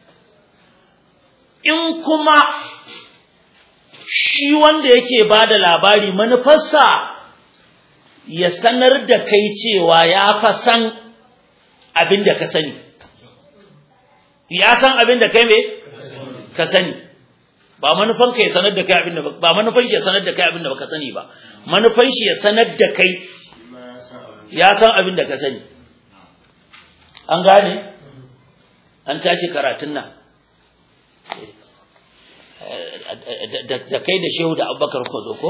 Speaker 1: in kuma shi wanda yake bada labari manufarsa ya sanar da kai cewa ya fa san abin da ka sani ya san abin da kai me ka sani ba manufan ka ya sanar da kai abin da ba manufan shi ya sanar da kai abin da baka sani ba manufan shi ya sanar da kai ya san abin da ka sani an gane an tashi karatun nan da kai da shehu da abubakar ku zo ko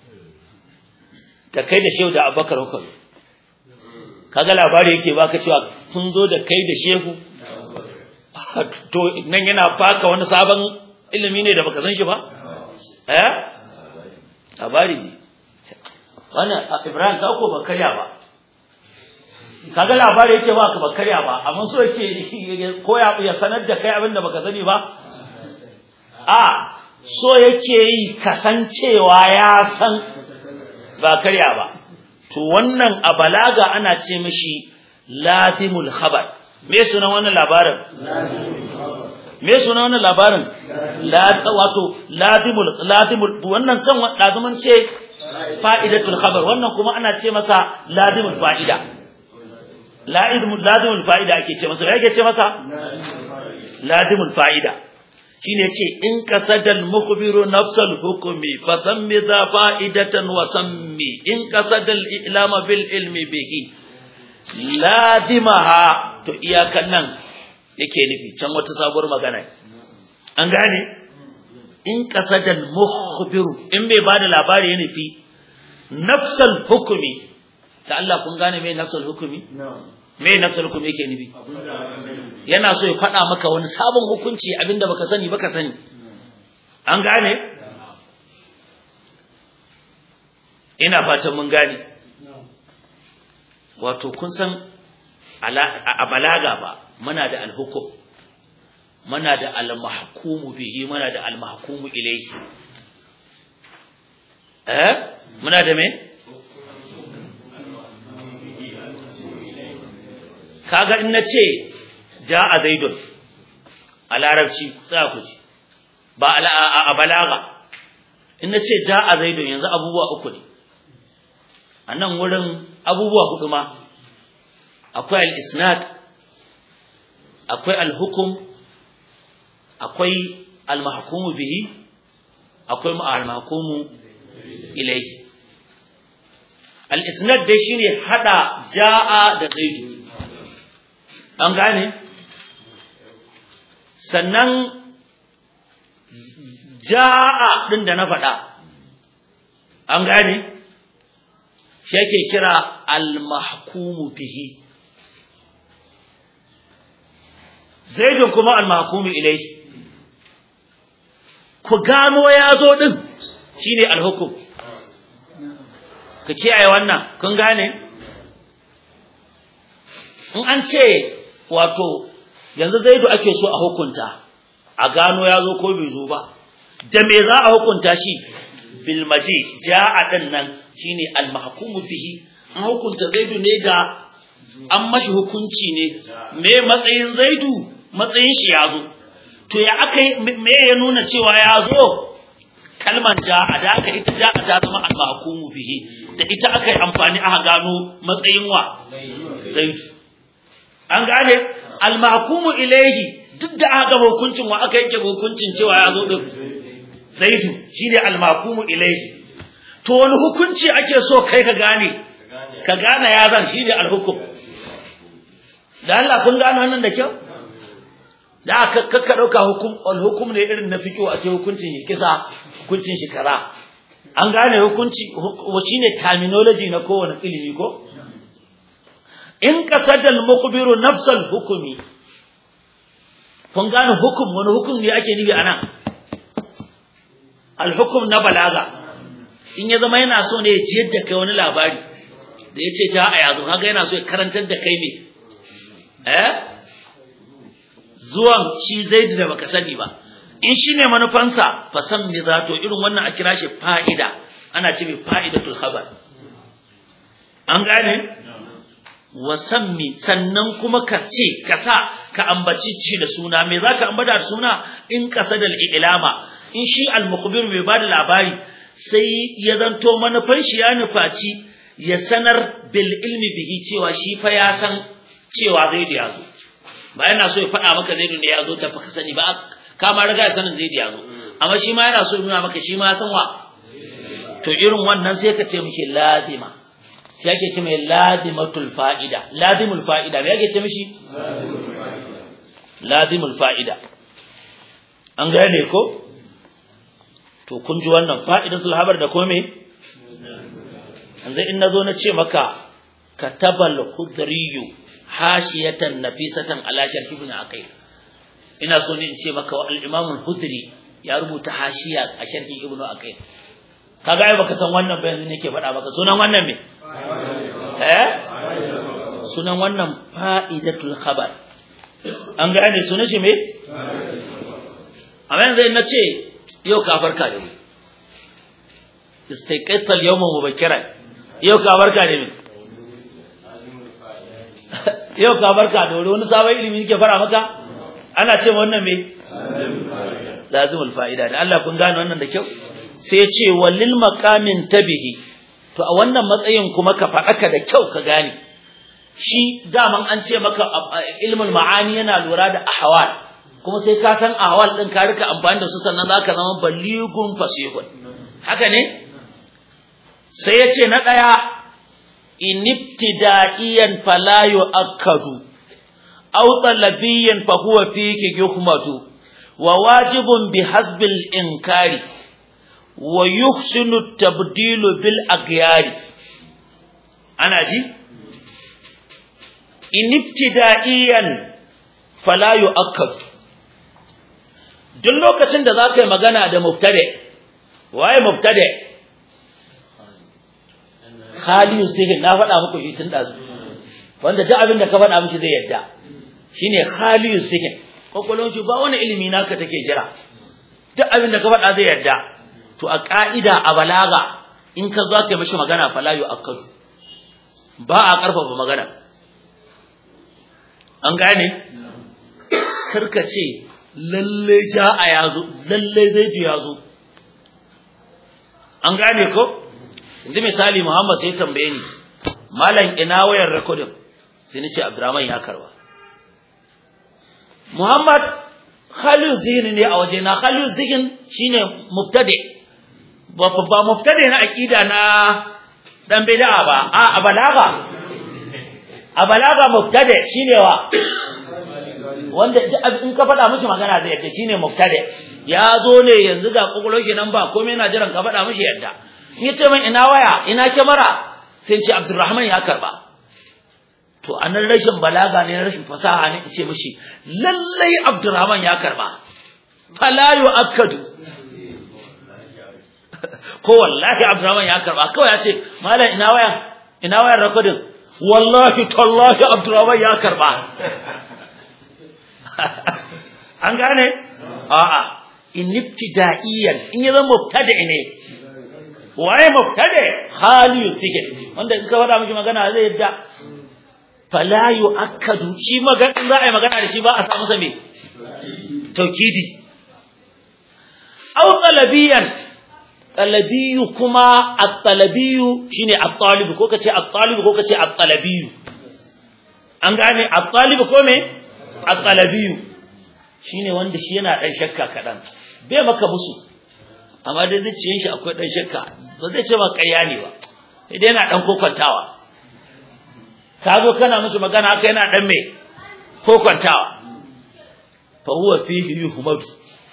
Speaker 1: da kai da shehu da abubakar ku zo kaga labari yake baka cewa kun zo da kai da shehu to nan yana baka wani sabon ilimi ne da baka san shi ba eh labari ne wannan Ibrahim ka ko ba karya ba kaga labari yake ba ka ba karya ba amma so yake ko ya ya sanar da kai abin da baka sani ba a so yake yi kasancewa ya san ba karya ba to wannan a balaga ana ce mishi lazimul khabar me sunan wannan labarin me sunan wannan labarin la wato lazimul lazimul wannan can lazimin ce fa'idatul khabar wannan kuma ana ce masa lazimul fa'ida lazimul lazimul fa'ida ake ce masa yake ce masa lazimul fa'ida shine ce in qasadal mukhbiru nafsal hukmi fasammi za fa'idatan wa sammi in qasadal ilama bil ilmi bihi ladimaha to iyakan nan yake nufi can wata sabuwar magana an gane in qasadal mukhbiru in bai bada labari ya nufi nafsal hukmi da Allah kun gane me nafsal hukmi me nafsal hukmi yake nufi yana so ya faɗa maka wani sabon hukunci abinda baka sani baka sani an gane ina fatan mun gane wato kun san a balaga ba muna da alhukum muna da almahkumu bihi muna da almahkumu ilayhi eh muna da me kaga in nace ja'a zaidun a larabci sai ku ji ba a balaga in nace ja'a zaidun yanzu abubuwa uku ne a nan wurin abubuwa hudu ma akwai al-isnad akwai al-hukum akwai al-mahkumu bihi akwai al-mahkumu ilayhi al-isnad dai shine hada jaa da zaidu an gane sannan jaa din da na faɗa an gane shi yake kira al-mahkumu bihi zaidun kuma al-mahkumu ilayhi ku gano ya zo din shine al-hukum ka kiyaye wannan kun gane in an ce wato yanzu zaidu ake so a hukunta a gano ya zo ko bai zo ba da me za a hukunta shi bil maji ja'a din nan shine al mahkumu bihi an hukunta zaidu ne ga an mashi hukunci ne me matsayin zaidu matsayin shi ya zo to ya aka me ya nuna cewa ya zo kalman ja'a da aka ita ja'a ta zama al mahkumu bihi da ita aka yi amfani aka gano matsayin wa zaidu an gane al mahkumu ilaihi duk da aka gama hukuncin wa aka yanke hukuncin cewa ya zo din zaidu shine al-maqumu ilayhi to wani hukunci ake so kai ka gane ka gane ya zan shine al-hukum da Allah kun gane wannan da kyau da aka kakka dauka hukum al-hukum ne irin na fiqo a ce hukuncin shi kisa hukuncin shi kaza an gane hukunci shine terminology na kowane ilimi ko in qasada al-mukhbiru nafsal hukumi kun gane hukum wani hukum ne ake nufi anan alhukum na balaga in ya zama yana so ne ya ciyar da kai wani labari da ya ce ta a yazo haka yana so ya karantar da kai ne eh zuwan shi zaidu da baka sani ba in shi ne manufansa fa san me za to irin wannan a kira shi fa'ida ana ce mai fa'idatul khabar an gane wasammi sannan kuma ka ce ka sa ka ambaci ci da suna me za ka ambata da suna in qasadal ilama in shi al-mukhbir mai bada labari sai ya zanto manufan shi ya nufaci ya sanar bil ilmi bihi cewa shi fa ya san cewa zai da yazo ba yana so ya faɗa maka zai da yazo ta fa ka sani ba ka ma riga sanin zai da yazo amma shi ma yana so ya nuna maka shi ma san wa to irin wannan sai ka ce mishi lazima shi ake ce mai lazimatul fa'ida lazimul fa'ida me ake ce mishi lazimul fa'ida an gane ko to kun ji wannan fa'idatul habar da kome yanzu in nazo na ce maka katabal khudriyu hashiyatan nafisatan ala sharh ibn aqil ina so ne in ce maka al-imam al-hudri ya rubuta hashiya a sharh ibn aqil kaga ai baka san wannan ba yanzu nake faɗa maka sunan wannan me eh sunan wannan fa'idatul khabar an gane sunan shi me amma yanzu na ce yau ka farka da mu istaiqatal yawma mubakkiran yau ka farka da mu yau ka farka da wuri wani sabon ilimi nake fara maka ana ce wannan me lazimul fa'ida da Allah kun gane wannan da kyau sai ya ce walil maqamin tabihi to a wannan matsayin kuma ka faɗaka da kyau ka gane shi daman an ce maka ilmul ma'ani yana lura da ahwal kuma sai ka san ahwal din ka rika amfani da su sannan zaka zama baligun fasihun haka ne sai ya ce na ɗaya inibtida'iyan fala yu'akkadu aw talabiyan fa huwa fiki yuhmadu wa wajibun bihasbil inkari wa yuhsinu tabdilu bil aghyari ana ji inibtida'iyan fala yu'akkad duk lokacin da zaka yi magana da mubtadi waye mubtadi khaliyu sihin na faɗa muku shi tun dazu wanda duk abin da ka faɗa mishi zai yadda shine khaliyu sihin kokolon shi ba wani ilimi naka take jira duk abin da ka faɗa zai yadda to a ka'ida a balaga in ka zo ka mishi magana fala yu'akkadu ba a karfafa magana an gane karka ce lalle ja'a ya zo lalle zaidu ya zo an gane ko yanzu misali muhammad sai tambaye ni malam ina wayar recording sai ni ce abdurrahman ya karba muhammad khalil zihin ne a waje na khalil zihin shine mubtadi ba ba mubtadi na aqida na dan bid'a ba a a balaga a balaga mubtadi shine wa wanda in ka faɗa mishi magana zai yadda shine mubtadi ya zo ne yanzu ga kokolon shi nan ba komai yana jiran ka faɗa mishi yadda in yace min ina waya ina kyamara sai ce Abdulrahman ya karba to anan rashin balaga ne rashin fasaha ne ce mishi lallai Abdulrahman ya karba fala yu'akkadu ko wallahi Abdulrahman ya karba kawai ya ce malam ina waya ina wayar recording wallahi tallahi Abdulrahman ya karba an gane a'a in ibtida'iyan in ya zama mubtada ne waye mubtada khali take wanda in ka faɗa miki magana zai yadda fala yu'akkadu shi magana za a yi magana da shi ba a sa masa me taukidi aw talabiyan talabiyu kuma at-talabiyu shine at-talib ko kace at-talib ko kace at-talabiyu an gane at-talib ko me at-talabiyu shine wanda shi yana dan shakka kadan bai maka musu amma dai zuciyar shi akwai dan shakka ba zai ce ba ƙarya ne ba sai dai yana dan kokwantawa ka zo kana musu magana haka yana dan me kokwantawa fa huwa fihi yuhmadu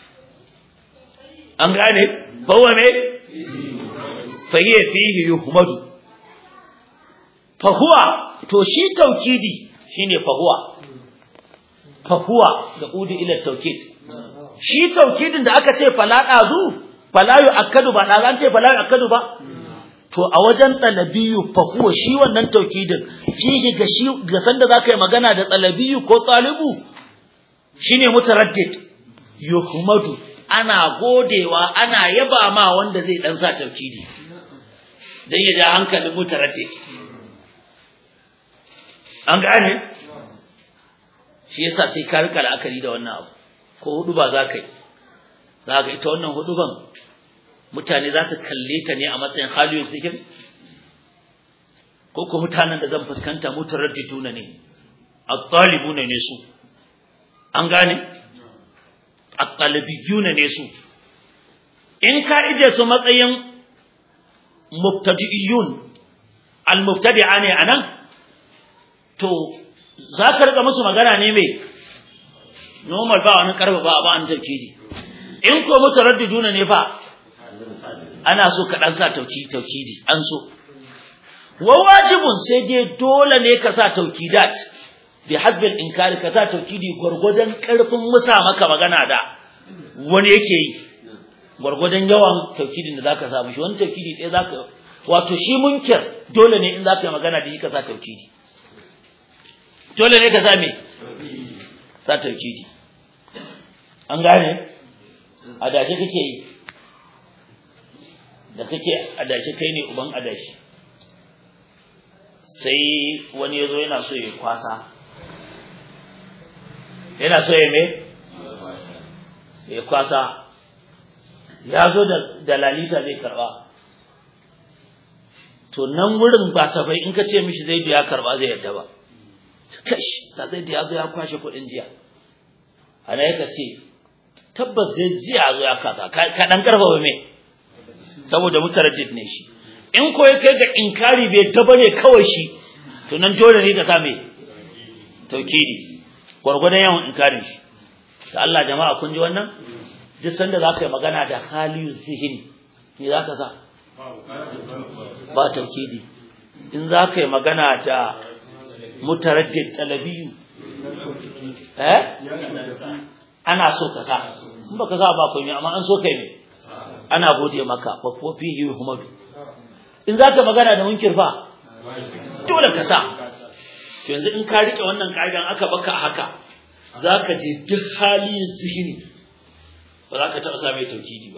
Speaker 1: an gane fa huwa me fa hiya fihi yuhmadu fa huwa to shi taukidi shine fa huwa fa huwa da udi ila taukid shi taukidin da aka ce fala dazu fala yu'akkadu ba da an ce fala yu'akkadu ba to a wajen talabiyu fa huwa shi wannan taukidin shi ga shi ga sanda zaka yi magana da talabiyu ko talibu shine mutaraddid yuhmadu ana godewa ana yaba ma wanda zai dan sa taukidi dan ya ja hankalin mutaraddid an gane shi yasa sai ka rika la'akari da wannan abu ko hudu ba za ka yi za ka ita wannan huduban mutane za su kalle ta ne a matsayin haliyar zikir ko ko mutanen da zan fuskanta mutaraddiduna ne at-talibuna ne su an gane at-talibiyuna ne su in ka ide su matsayin mubtadi'iyun al-mubtadi'a ne anan to za ka rika musu magana ne mai normal ba wani karfa ba ba an tauhidi in ko mutaraddiduna ne fa ana so ka dan sa tauki tauhidi an so wa wajibun sai dai dole ne ka sa taukidat bi hasbil inkari ka sa tauhidi gurgudan karfin musa maka magana da wani yake yi gurgudan yawan tauhidin da zaka sa mishi wani tauhidi ɗaya zaka wato shi munkir dole ne in zaka yi magana da shi ka sa tauhidi dole ne ka sa me sa tauhidi an gane adashi kake yi da kake adashi kai ne uban adashi sai wani yazo yana so ya kwasa yana so ya me ya kwasa ya zo da da lalita zai karba to nan wurin ba safai in ka ce mishi zai biya karba zai yadda ba kash da zai da yazo ya kwashe kuɗin jiya ana yaka ce tabbas zai jiya zo ya kasa ka dan karfafa me saboda mutaraddid ne shi in ko ya kai ga inkari bai ta bane kawai shi to nan dole ne ka sa me taukidi gwargwadon yawan inkarin shi da Allah jama'a kun ji wannan duk sanda za ka yi magana da haliyu zihini me za ka sa ba taukidi in za ka yi magana da mutaraddid talabiyu eh ana so ka sa in baka sa ba komai amma an so kai ne ana gode maka fa ko fihi humadu in zaka magana da munkir fa dole ka sa to yanzu in ka rike wannan kaidan aka baka haka zaka je duk hali zihini ba za ka taɓa sa mai taukidi ba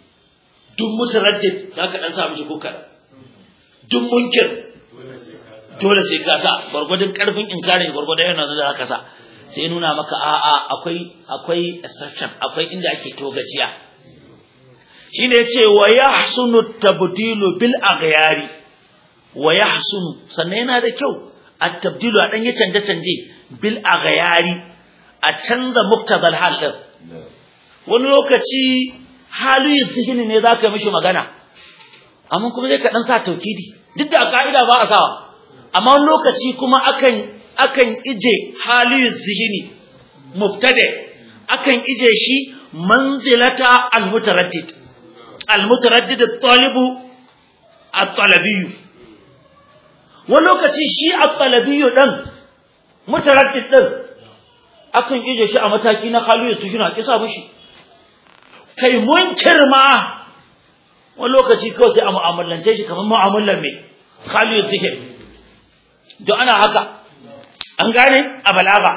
Speaker 1: duk mutaraddid za ka ɗan sa mishi ko kaɗan duk munkir dole sai ka sa gwargwadon karfin inkarin gwargwadon yana da ka sa sai nuna maka a'a akwai akwai exception akwai inda ake togaciya shine yace wa yahsunu tabdilu bil aghyari wa yahsunu sannan yana da kyau at tabdilu a dan ya canje canje bil aghyari a canza muktadal hal din wani lokaci hali zihini ne zaka mishi magana amma kuma zai ka dan sa taukidi duk da ka'ida ba a sawa amma wani lokaci kuma akan akan ije hali zihini mubtada akan ije shi manzilata almutaraddid almutaraddid at-talibu at-talabiyyu wani lokaci shi at-talabiyyu dan mutaraddid din akan ije shi a mataki na hali zihini a kisa mishi kai munkir ma wani lokaci kawai sai a mu'amalance shi kamar mu'amalar mai hali zihini don ana haka an gane a balaga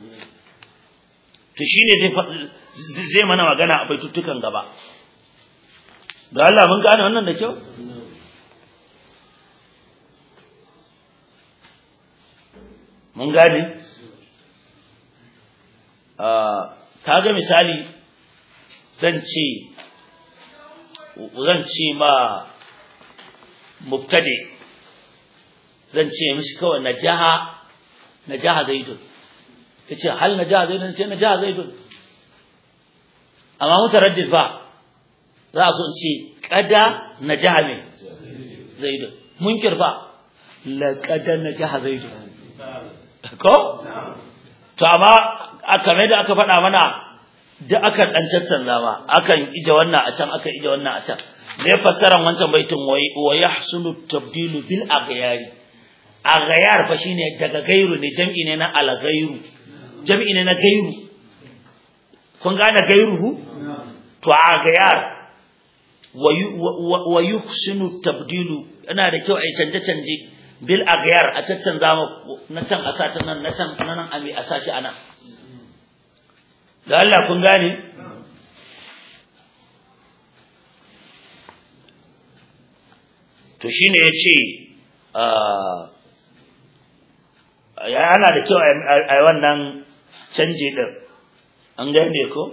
Speaker 1: to shine zai zai mana magana a baitutukan gaba da Allah mun gane wannan da kyau mun gane kaga misali zan ce zan ce ma mubtadi zan ce mishi kawai najaha najaha zaidun yace hal najaha zaidun ce najaha zaidun amma mutaraddid fa za su ce kada najaha me zaidun munkir fa laqad najaha zaidun ko to amma aka mai da aka faɗa mana da aka dan caccanza ma akan ije wannan a can aka ije wannan a can me fassaran wancan baitin wa yahsulu tabdilu bil aghyari aghyar fa shine daga gairu ne jam'i ne na al-ghairu jam'i ne na gairu kun gane gairuhu to aghyar wa yuhsinu tabdilu yana da kyau a canje canje bil aghyar a caccanza ma na can a sata nan na can nan a mi a sashi anan da Allah kun gane to shine yace yana da kyau a wannan canje din an gane ko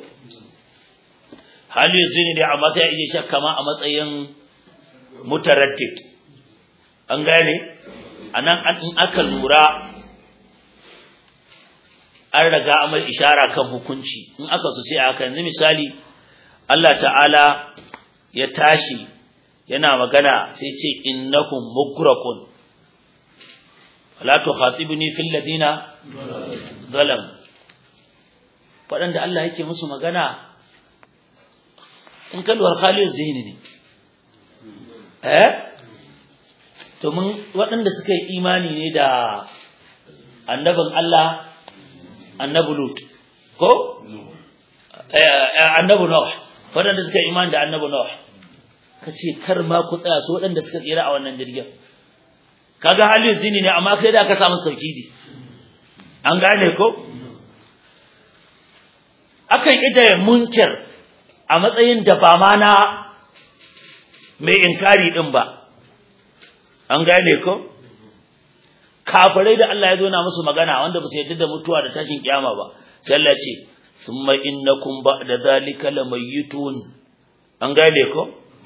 Speaker 1: hali zini ne amma sai iya shakka ma a matsayin mutaraddid an gane anan in aka lura an raga amal ishara kan hukunci in aka so sai aka yanzu misali Allah ta'ala ya tashi yana magana sai ce innakum mugraqun wala tukhatibni fil ladina zalam wadanda Allah yake musu magana in kalwar khalil zihni ne eh to mun wadanda suka yi imani ne da annabin Allah annabi lut ko annabi nuh wadanda suka yi imani da annabi nuh kace kar ma ku tsaya su wadanda suka tsira a wannan jirgin kaga halin zini ne amma kai da ka samu saukidi an gane ko akan ida munkir a matsayin da ba ma na mai inkari din ba an gane ko kafirai da Allah ya zo na musu magana wanda ba su yarda da mutuwa da tashin kiyama ba sai Allah ce thumma innakum ba'da zalika lamayitun an gane ko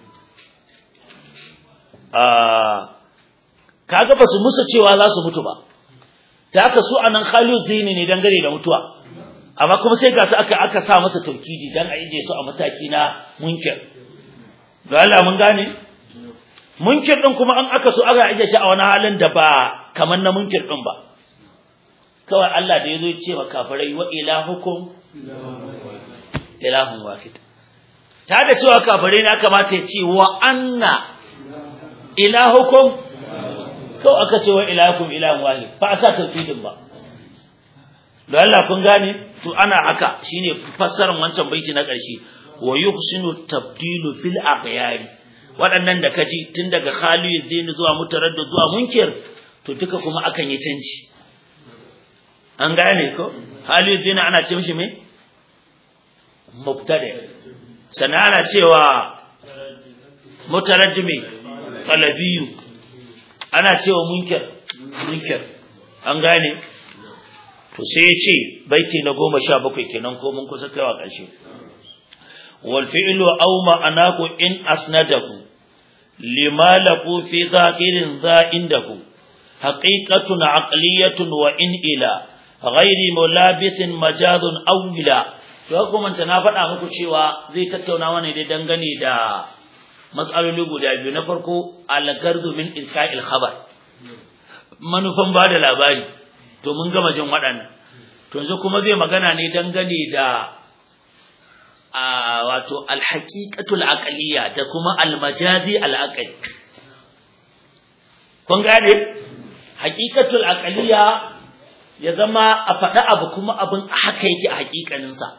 Speaker 1: ah kaga ba su musu cewa za su mutu ba ta haka su anan khalu zini ne dangane da mutuwa amma kuma sai ga su aka aka sa masa taukidi dan a ije su a mataki na munkir ga Allah mun gane munkir din kuma an aka so aka ije shi a wani halin da ba kamar na munkir din ba kawai Allah da yazo ya ce wa kafirai wa ilahukum ilahun wahid ta da cewa kafirai ne aka mata ya ce wa anna ilahukum kawai aka ce wa ilahukum ilahun wahid ba a sa tauhidin ba da Allah kun gane to ana haka shine fassarar wancan baiti na ƙarshe wa yuhsinu tabdilu bil aqyari waɗannan da kaji tun daga khaliyu zaini zuwa mutaraddid zuwa munkir to duka kuma akan yi canji an gane ko khaliyu zaini ana ce mishi me mubtada sana ana cewa mutaraddimi talabiyu ana cewa munkir munkar an gane to sai ya ce baiti na goma sha bakwai kenan ko mun kusa kaiwa ƙarshe wal fi'lu aw ma'anahu in asnadahu lima laqu fi zahirin za indahu haqiqatun aqliyatun wa in ila ghairi mulabithin majazun awwila to kuma na faɗa muku cewa zai tattauna mana dai dangane da mas'aloli guda biyu na farko al-gardu min ilka'il khabar manufan ba da labari to mun gama jin waɗannan to yanzu kuma zai magana ne dangane da a wato alhaqiqatul aqliya da kuma almajazi alaqli kun gane haqiqatul aqliya ya zama a faɗa abu kuma abin haka yake a haƙiƙanin sa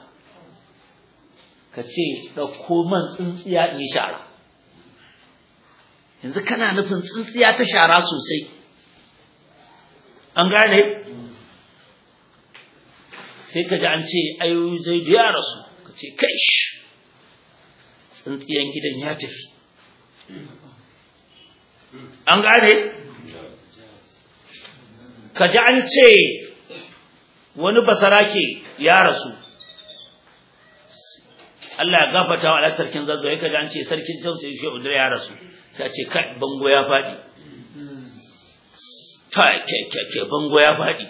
Speaker 1: kace dauko man tsintsiya in shara yanzu kana nufin tsintsiya ta shara sosai an gane sai ka ji an ce ayoyi zai ya rasu ka ce kai shi tsintsiyan gidan ya tafi an gane ka ji an ce wani basarake ya rasu Allah ya gafata wa alasar sarkin zazzo ya kaji an ce sarkin tausayi shi ya rasu sai ce kai bango ya faɗi ta ke bango ya faɗi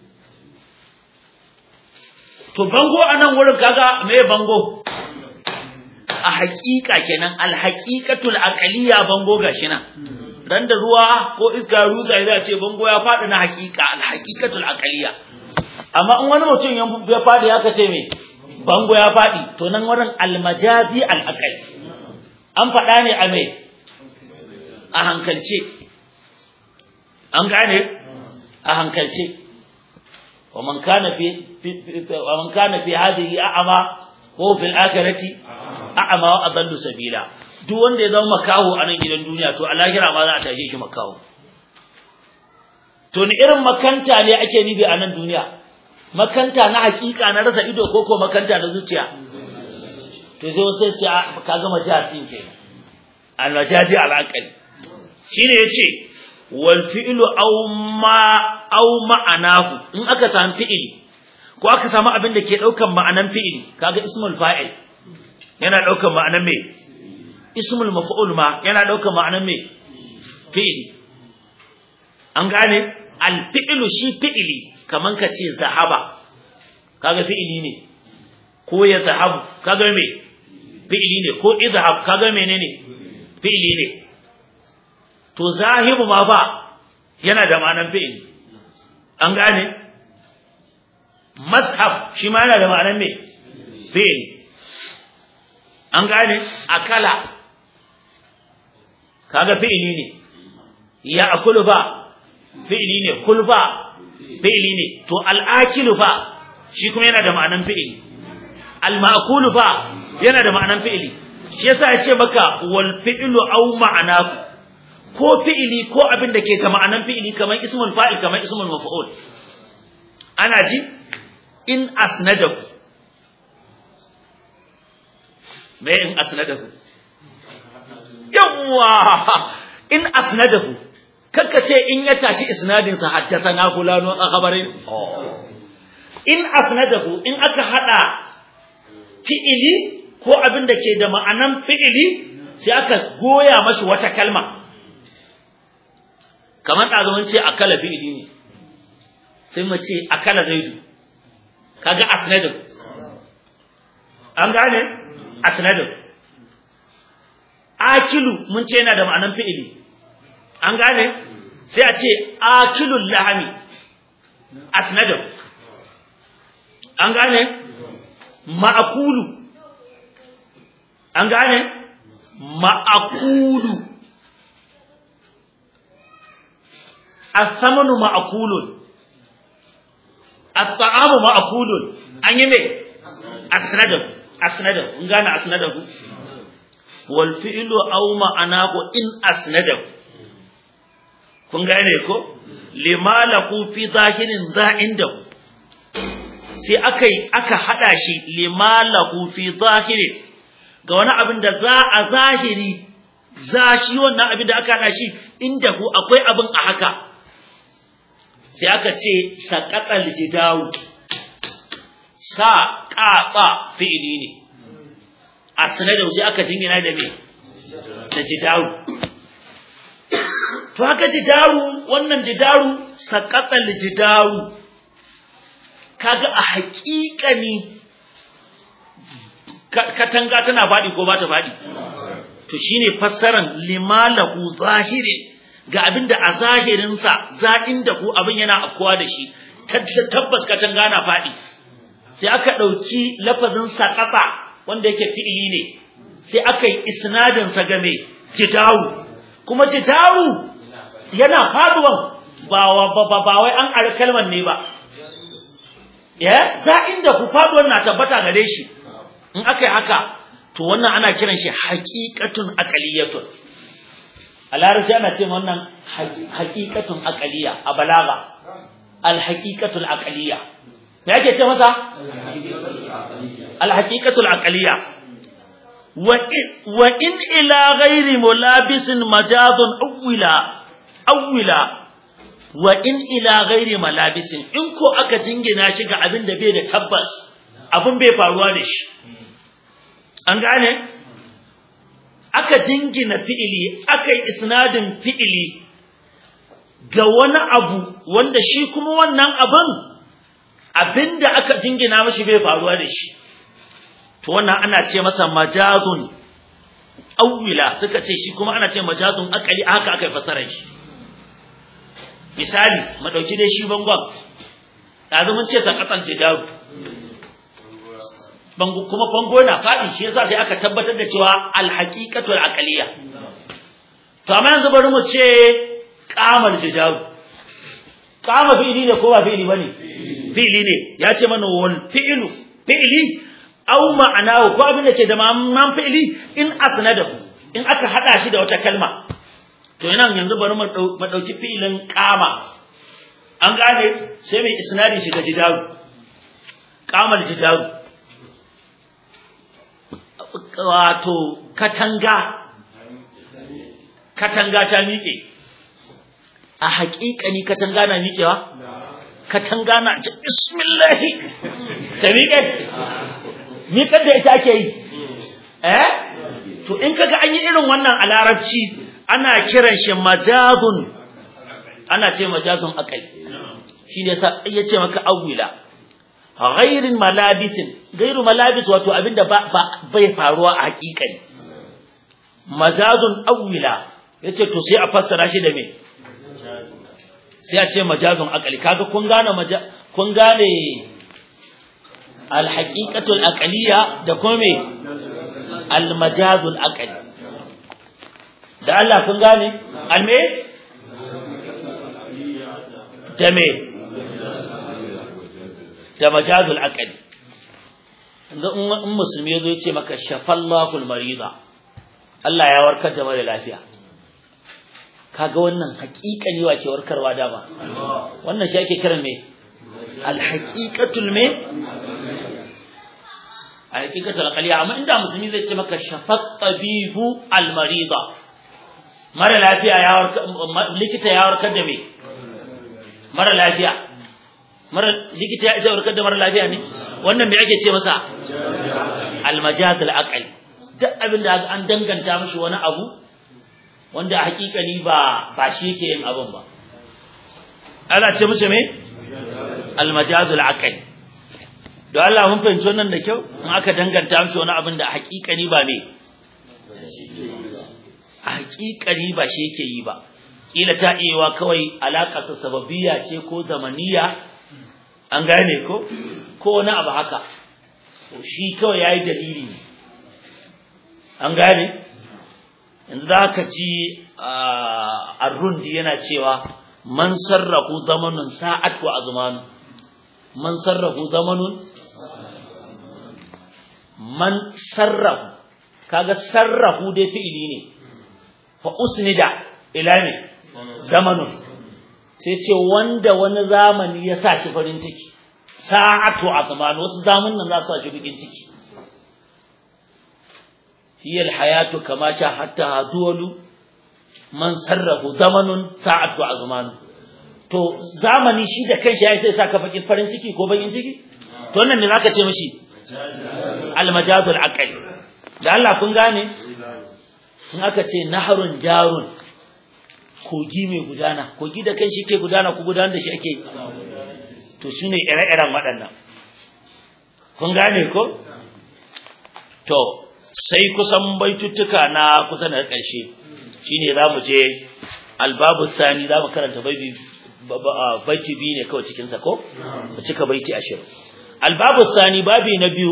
Speaker 1: to bango a nan wurin kaga me bango a haƙiƙa kenan alhaƙiƙatul aqliya bango gashi nan ran da ruwa ko iska ruza ya ce bango ya faɗi na haƙiƙa alhaƙiƙatul aqliya amma in wani mutum ya faɗi haka ce me bango ya faɗi to nan wurin almajazi alaqal an faɗa ne a me a hankalce an gane a hankalce wa man kana fi wa man kana fi hadhihi a'ama ko fil akhirati a'ama wa adallu sabila duk wanda ya zama makaho a nan gidan duniya to a lahira ma za a tashe shi makaho to ni irin makanta ne ake nufi a nan duniya makanta na hakika na rasa ido ko ko makanta na zuciya to sai wasu sai ka gama jihar din kenan al-majadi al-aqli shine yace wal fi'lu aw ma aw ma'anahu in aka samu fi'ili ko aka samu abin da ke daukan ma'anan fi'ili kaga ismul fa'il yana daukan ma'anan me ismul maf'ul ma yana daukan ma'anan me fi'ili an gane al fi'lu shi fi'ili kaman ka ce zahaba kaga fi'ili ne ko ya zahabu kaga me fi'ili ne ko izhab kaga menene fi'ili ne to zahibu ma ba yana da ma'anan fi'ili an gane mazhab shi ma yana da ma'anan me fi'ili an gane akala kaga fi'ili ne ya akulu ba fi'ili ne kul ba fi'ili ne to al'akilu fa shi kuma yana da ma'anan fi'ili al-ma'kulu fa yana da ma'anan fi'ili shi yasa ya ce maka wal fi'lu aw ma'anahu ko fi'ili ko abin da ke ga ma'anan fi'ili kamar ismul fa'il kamar ismul maf'ul ana ji in asnadahu me in asnadahu yawa in asnadahu kakka ce in ya tashi isnadin sa haddathana fulano a khabarin in asnadahu in aka hada fi'ili ko abin da ke da ma'anan fi'ili sai aka goya mashi wata kalma kamar ɗazumin ce akala fi'ili ne sai mu ce akala zaidu kaga asnadin an gane asnadin akilu mun ce yana da ma'anan fi'ili an gane sai a ce akilul lahami asnadin an gane ma'akulu an gane ma'akulu as-samanu ma'kulun at-ta'amu ma'kulun an yi me asnadahu asnadahu in gane asnadahu wal fi'lu aw ma'anahu in asnadahu kun gane ko lima lahu fi zahirin za'indahu sai akai aka hada shi lima lahu fi zahirin ga wani abin da za a zahiri za shi wannan abin da aka hada shi inda ku akwai abin a haka sai aka ce saqatal jidawu sa qaqa fi'ili ne asnada sai aka jingina da me da jidawu to haka jidaru wannan jidaru saqatal jidaru kaga a haƙiƙani katanga tana faɗi ko ba ta faɗi to shine fassaran limalahu zahiri ga abinda a zahirinsa za'in da ku abin yana afkuwa da shi tabbas katanga na faɗi sai aka ɗauki lafazin saƙaƙa wanda yake fi'ili ne sai aka yi isnadin sa game jidawu kuma jidawu yana faduwan ba ba ba wai an ari kalmar ne ba ya za'in da ku faduwan na tabbata gare shi in aka yi haka to wannan ana kiran shi haqiqatun aqaliyatun a larabci ana ce wannan haqiqatun aqaliya a balaga al haqiqatul aqaliya me yake ce masa al haqiqatul aqaliya wa in ila ghairi mulabisin majazun awwila awwila wa in ila ghairi malabisin in ko aka jingina shi ga abin da bai da tabbas abin bai faruwa da shi an gane aka jingina fi'ili aka yi isnadin fi'ili ga wani abu wanda shi kuma wannan abin abinda aka jingina mashi bai faruwa da shi to wannan ana ce masa majazun awwila suka ce shi kuma ana ce majazun akali haka aka yi fasarar shi misali madauki dai shi bangon ɗazu mun ce sakatan jidaru bango kuma bango na faɗi shi yasa sai aka tabbatar da cewa alhaqiqatul aqliya to amma yanzu bari mu ce qamal jidaru qama fi'ili ne ko ba fi'ili bane fi'ili ne ya ce mana wal fi'lu fi'ili aw ma'anahu ko abin da ke da ma'anan fi'ili in asnadahu in aka hada shi da wata kalma to ina yanzu bari mu dauki fi'ilin qama an gane sai mai isnadi shi ga jidaru qamal jidaru wato katanga katanga ta miƙe a haƙiƙani katanga na miƙewa katanga na ce bismillahi ta miƙe miƙar da ita ake yi eh to in kaga an yi irin wannan a larabci ana kiran shi majazun ana ce majazun akai shi ne ya ce maka awwila ghairin malabisin gairu malabis wato abinda ba bai faruwa a hakikani majazun awwila yace to sai a fassara shi da me sai a ce majazun aqali kaga kun gane kun gane al haqiqatul aqliya da kuma me al majazul aqali da Allah kun gane al me da me da majazul aqli in musulmi yazo yace maka shafallahu almarida Allah ya warkar da mara lafiya kaga wannan haƙiƙani wa ke warkarwa dama wannan shi ake kiran me alhaqiqatul me alhaqiqatul aqliya amma inda musulmi zai ce maka shafat tabibu almarida mara lafiya ya warkar likita ya warkar da me mara lafiya mara likita ya isa warkar da mara lafiya ne wannan me ake ce masa almajaz alaqal duk abin da an danganta mishi wani abu wanda a hakikani ba ba shi yake yin abin ba ana ce mishi me almajaz alaqal don Allah mun fahimci wannan da kyau in aka danganta mishi wani abin da a hakikani ba me a hakikani ba shi yake yi ba kila ta iya kawai alaƙarsa sababiyya ce ko zamaniya an gane ko ko wani abu haka shi kawai yayi dalili an gane yanzu zaka ji ar-rundi yana cewa man sarrafu zamanun sa'at wa azmanu man sarrafu zamanun man sarrafu kaga sarrafu dai fi'ili ne fa usnida ila ne zamanun sai ce wanda wani zamani ya sa shi farin ciki sa'atu azman wasu zamanin nan za su sa shi bikin ciki hiya alhayatu kama sha hatta duwalu man sarrafu zamanun sa'atu azman to zamani shi da kanshi ya sai saka bakin farin ciki ko bakin ciki to wannan me zaka ce mishi almajazul aqli da Allah kun gane in aka ce naharun jarun kogi mai gudana kogi da kanshi ke gudana ku gudanar da shi ake to shine ire-iren waɗannan kun gane ko to sai kusan baituttuka na kusa da ƙarshe shine zamu je albabu sani zamu karanta baiti baiti biyu ne kawai cikin sa ko mu cika baiti 20 albabu sani babi na biyu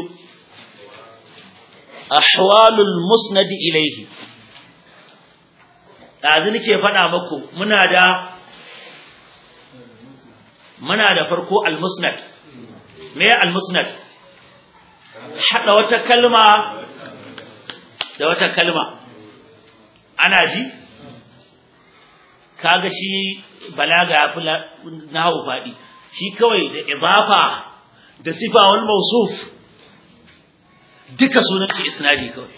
Speaker 1: ahwalul musnad ilayhi dazu nake faɗa muku muna da muna da farko al-musnad me al-musnad hada wata kalma da wata kalma ana ji kaga shi balaga ya fi nahu faɗi shi kawai da idafa da sifa wal mawsuf duka sunan shi isnadi kawai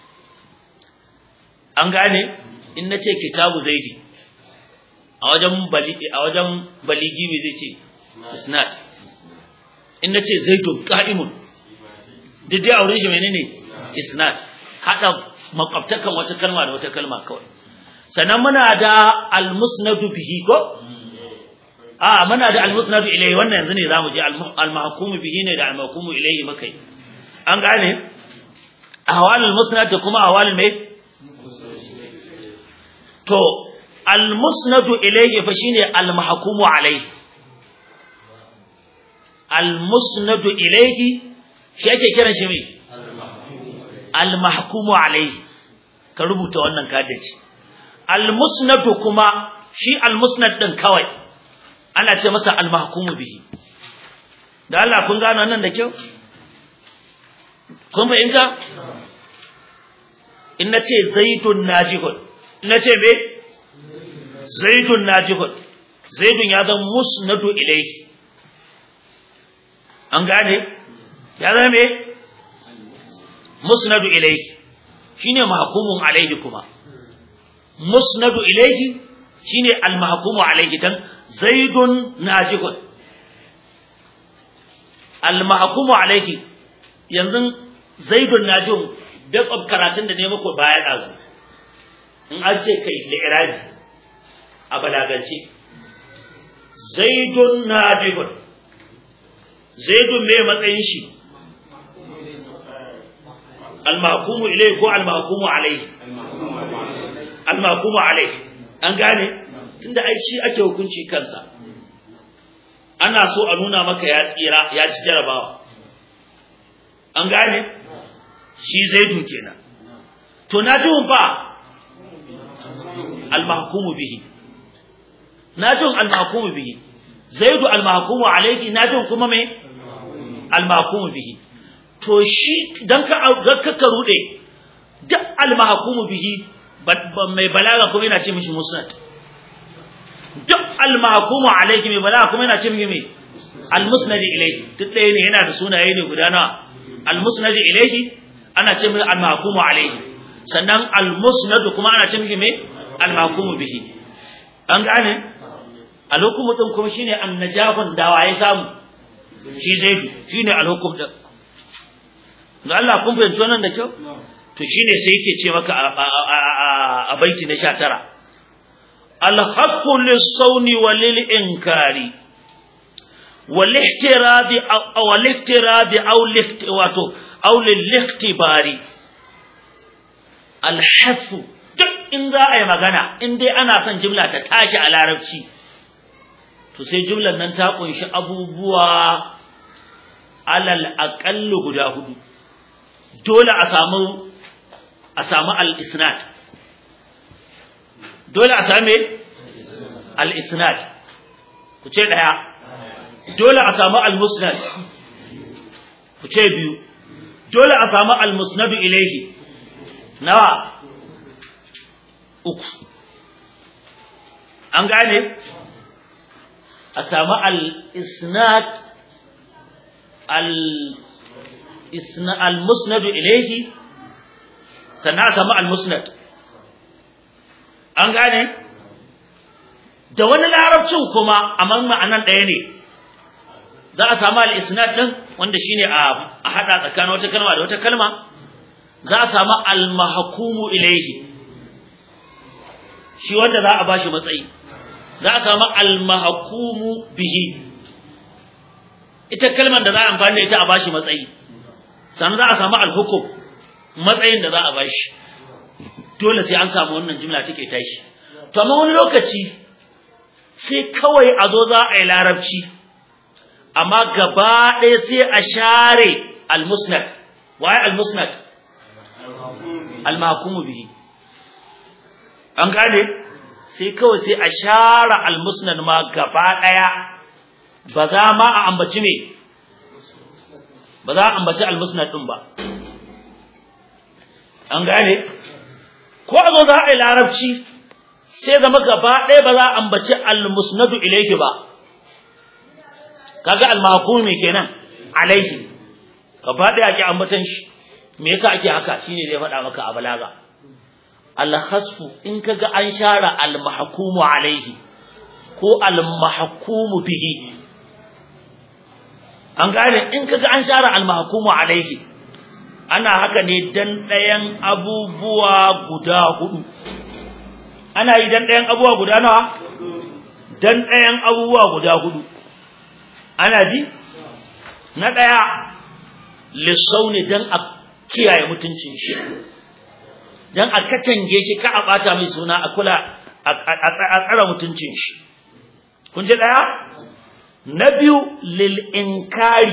Speaker 1: an gane in nace kitabu zaidi a wajen baligi a wajen baligi me zai ce isnad in nace zaidun qa'imun duk dai aure shi menene isnad hada makwabtakan wata kalma da wata kalma kawai sannan muna da almusnadu bihi ko a muna da almusnadu ilayhi wannan yanzu ne zamu je almahkumu bihi ne da almahkumu ilayhi makai an gane ahwalul musnad da kuma ahwalul mai to almusnadu ilayhi fa shine almahkumu alayhi almusnadu ilayhi shi ake kiran shi mai almahkumu alayhi ka rubuta wannan kadaci almusnadu kuma shi almusnad din kawai ana ce masa almahkumu bihi da Allah kun gano nan da kyau kun fahimta in nace zaidun najihun in nace me zaidun najihun zaidun ya zama musnadu ilayhi an gane ya zama me musnadu ilayhi shine mahkumun alayhi kuma musnadu ilayhi shine al-mahkumu alayhi dan zaidun najihun al-mahkumu alayhi yanzu zaidun najihun best of karatun da ne muku baya dazu in an ce kai li'irabi a balagance zaidun najihun zaidun me matsayin shi al-mahkumu ilayhi ko al-mahkumu alayhi al-mahkumu alayhi an gane tunda ai shi ake hukunci kansa ana so a nuna maka ya tsira ya ci jarabawa an gane shi zaidu kenan to najun fa al-mahkumu bihi najun al-mahkumu bihi zaidu al-mahkumu alayhi najun kuma me al-mahkumu bihi to shi dan ka ka rude duk al-mahkumu bihi mai balaga kuma yana ce mishi musnad duk al-mahkumu alayhi mai balaga kuma yana ce mishi me al-musnad ilayhi duk ɗaya ne yana da sunaye ne guda nawa al-musnad ilayhi ana ce mishi al-mahkumu alayhi sannan al-musnad kuma ana ce mishi me al-mahkumu bihi an gane al-hukumu din kuma shine an-najahun da waye samu shi zaidu shine al-hukum din da Allah kun fahimci wannan da kyau to shine sai yake ce maka a baiti na 19 al-haqqu lis-sawni walil-inkari wal-ihtiradi aw al-ihtiradi aw wato aw lil-ihtibari al-hafu duk in za a yi magana in dai ana son jumla ta tashi a larabci to sai jumlar nan ta kunshi abubuwa alal aqallu guda hudu dole a samu a samu al-isnad dole a same al-isnad ku ce daya dole a samu al-musnad ku ce biyu dole a samu al-musnad ilayhi nawa uku an gane a samu al-isnad al al-musnad ilayhi sannan a samu al-musnad an gane da wani larabcin kuma amma ma'anan ɗaya ne za a samu al-isnad din wanda shine a hada tsakanin wata kalma da wata kalma za a samu al-mahkumu ilayhi shi wanda za a bashi matsayi za a samu al-mahkumu bihi ita kalmar da za a amfani da ita a bashi matsayi sannan za a samu al-hukum matsayin da za a bashi dole sai an samu wannan jumla take tashi to amma wani lokaci sai kawai a zo za a yi larabci amma gaba ɗaya sai a share al-musnad waye al-musnad al-mahkumu bihi an gane sai kawai sai a share al-musnad ma gaba ɗaya ba za ma a ambaci me ba za a ambaci al-musnad din ba an gane ko a zo za a yi larabci sai zama gaba ɗaya ba za a ambaci al-musnadu ilayhi ba kaga al-mahkumi kenan alaihi gaba ɗaya ake ambatan shi me yasa ake haka shine zai faɗa maka a balaga al-khasfu in kaga an share al-mahkumu alaihi ko al-mahkumu bihi an gane in kaga an share al-mahkumu alaihi ana haka ne dan ɗayan abubuwa guda hudu ana yi dan ɗayan abubuwa guda nawa dan ɗayan abubuwa guda hudu ana ji na ɗaya lissauni dan a kiyaye mutuncin shi dan a katange shi ka a bata mai suna a kula a tsara mutuncin shi kun ji ɗaya na biyu lil inkari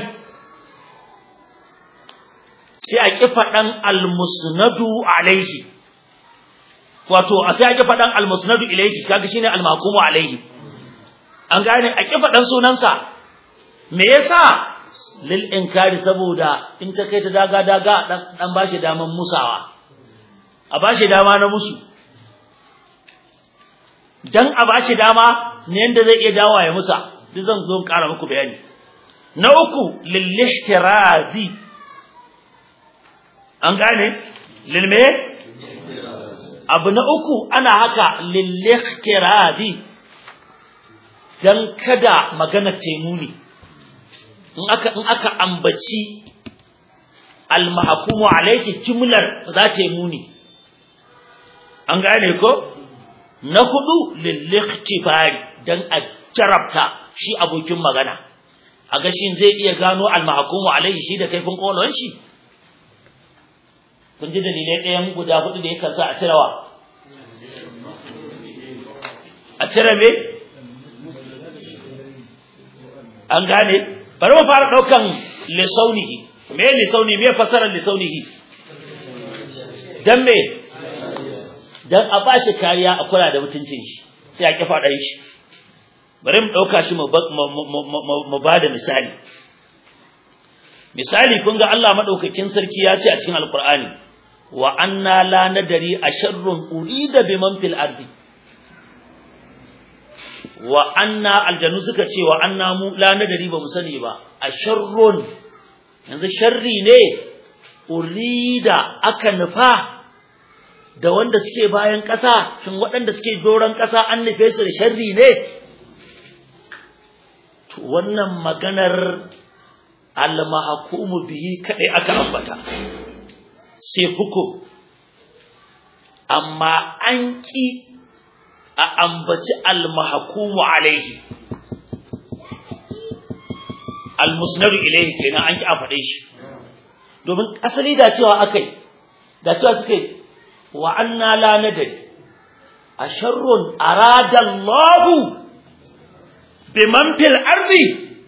Speaker 1: sai a ƙi faɗan almusnadu alaihi wato a sai a ƙi faɗan almusnadu ilaihi kaga shine almakumu alaihi an gane a ƙi faɗan sunansa me yasa lil inkari saboda in ta kai ta daga daga dan dan bashi daman musawa a bashi dama na musu dan a bashi dama ne yanda zai iya dawa ya musa duk zan zo ƙara muku bayani na uku lil ihtirazi an gane lil me abu na uku ana haka lil ihtirazi dan kada magana taimuni in aka in aka ambaci al-mahkumu alayki jumlar za ta yi muni an gane ko na hudu lil-ikhtifari dan a jarabta shi abokin magana a ga shin zai iya gano al-mahkumu alayhi shi da kaifin kolon shi kun ji dalilai ɗayan guda hudu da yake sa a cirewa a cire me an gane bari mu fara daukan lisaunihi me lisauni me fasarar lisaunihi dan me dan a bashi kariya a kula da mutuncin shi sai a kifa dan shi bari mu dauka shi mu mu bada misali misali kun ga Allah madaukakin sarki ya ce a cikin alqur'ani wa anna la nadari asharrun urida biman fil ardi wa anna aljannu suka ce wa anna mu la nadari ba mu sani ba asharrun yanzu sharri ne urida aka nufa da wanda suke bayan ƙasa shin waɗanda suke doron ƙasa an nufe su da sharri ne to wannan maganar al-mahkumu bihi kadai aka ambata sai hukum amma an ki a ambaci al-mahkumu alaihi al-musnadu ilaihi kenan an ki a faɗe shi domin asali da cewa akai da cewa suka yi wa anna la nadri asharrun arada Allah biman fil ardi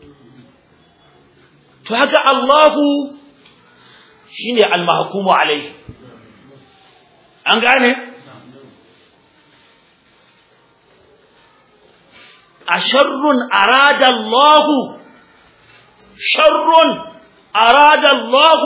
Speaker 1: to haka Allah shine al-mahkumu alaihi an gane asharrun arada Allah sharrun arada Allah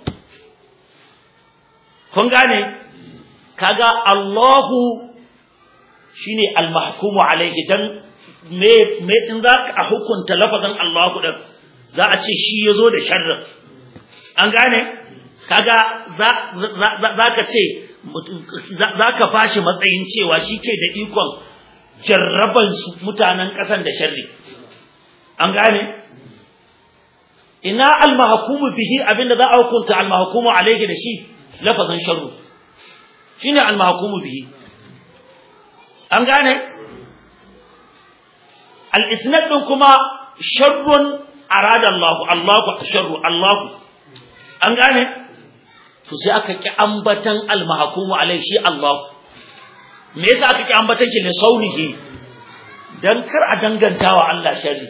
Speaker 1: kun gane kaga Allahu shine al-mahkumu alayhi dan me me in za ka hukunta lafazin Allahu din za a ce shi yazo da sharrin an gane kaga za za ka ce za ka fashi matsayin cewa shi ke da ikon jarraban su mutanen ƙasan da sharri an gane ina almahkumu bihi abinda za a hukunta almahkumu alayhi da shi lafazan sharru shine almahkumu bihi an gane al-isnad din kuma sharrun arada Allah Allahu sharru Allah an gane to sai aka ki ambatan al-mahkumu alai shi Allah me yasa aka ki ambatan shi ne saunihi dan kar a dangantawa Allah sharri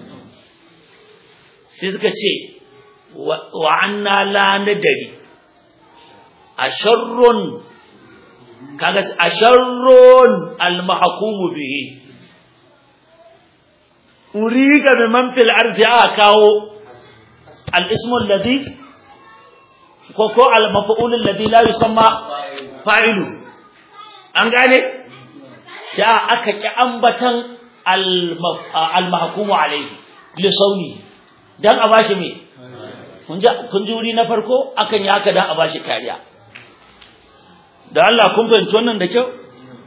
Speaker 1: sai suka ce wa anna la nadari asharrun kaga asharrun al-mahkumu bihi uriga biman fil ardi aka kawo al-ismu alladhi ko ko al-maf'ul alladhi la yusamma fa'ilu an gane sai aka ki ambatan al-mahkumu alayhi li sauni dan a bashi me kun ji kun ji wuri na farko akan yi haka dan a bashi kariya da Allah kun fahimci wannan da kyau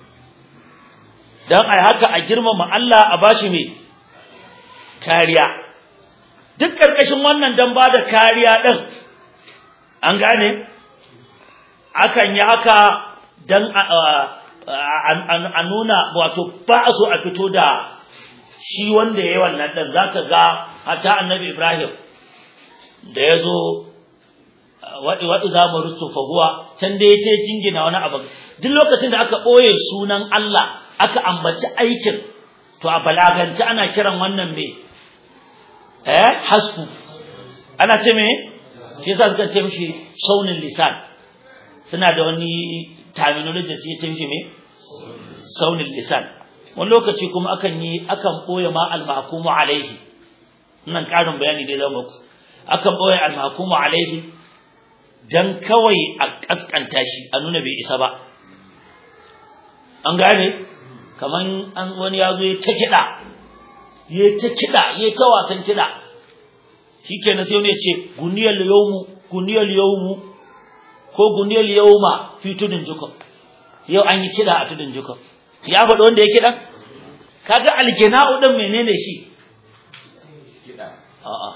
Speaker 1: dan ai haka a girmama Allah a bashi me kariya duk karkashin wannan dan bada kariya din an gane akan yi haka dan a nuna wato ba a so a fito da shi wanda ya yi wannan ɗan za ka ga hata annabi ibrahim da ya zo waɗi za mu rustu fahuwa can da ya ce jingina wani abu duk lokacin da aka ɓoye sunan Allah aka ambaci aikin to a balagance ana kiran wannan me eh hasku ana ce me shi yasa suka ce mishi saunin lisan suna da wani terminology da ce mishi me saunin lisan wani lokaci kuma akan yi akan boye ma al-mahkumu alaihi nan karin bayani dai zan muku akan boye al-mahkumu alaihi dan kawai a kaskanta shi a nuna bai isa ba an gane kaman an wani yazo ya ta kida ya ta kida ya ta wasan kida shikenan sai wani ya ce guniyal yawmu guniyal yawmu ko guniyal yawma fi tudun jukum yau an yi kida a tudun jukum ya faɗi wanda ya kiɗan kaga algina'u din menene shi a'a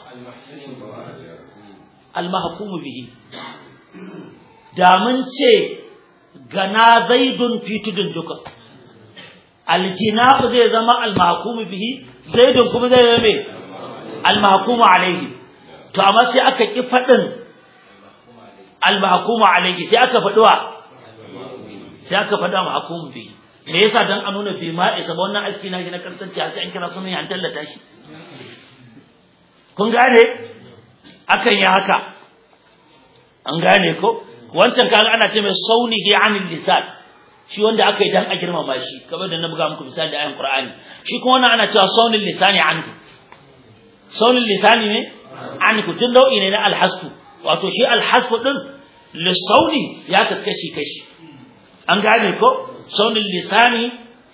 Speaker 1: almahkumu bihi da mun ce gana zaidun fi tudun duka algina'u zai zama almahkumu bihi zaidun kuma zai zama almahkumu alaihi to amma sai aka ki faɗin almahkumu alaihi sai aka faɗuwa sai aka faɗa mahkumu bihi me yasa dan a nuna bai ma isa ba wannan aski na shi na kasance sai an kira sunan an tallata shi kun gane akan yi haka an gane ko wancan kaga ana ce mai saunihi anil lisan shi wanda aka yi dan a girmama shi kamar da na buga muku misali da ayan qur'ani shi kuma wannan ana cewa saunil lisani anhu saunil lisani ne anhu tun nau'i ne na alhasfu wato shi alhasfu din lisauni ya kaskashi kashi an gane ko saunin lisani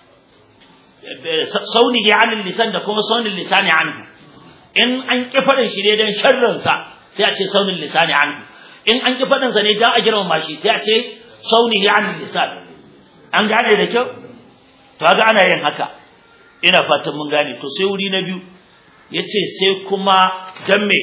Speaker 1: saunihi anil lisan da kuma saunin lisani anhu in an ki fadin shi ne dan sharrin sa sai a ce saunin lisani anhu in an ki fadin sa ne dan a girmama shi sai a ce saunihi anil lisan an gane da kyau to ga ana yin haka ina fatan mun gane to sai wuri na biyu yace sai kuma dan me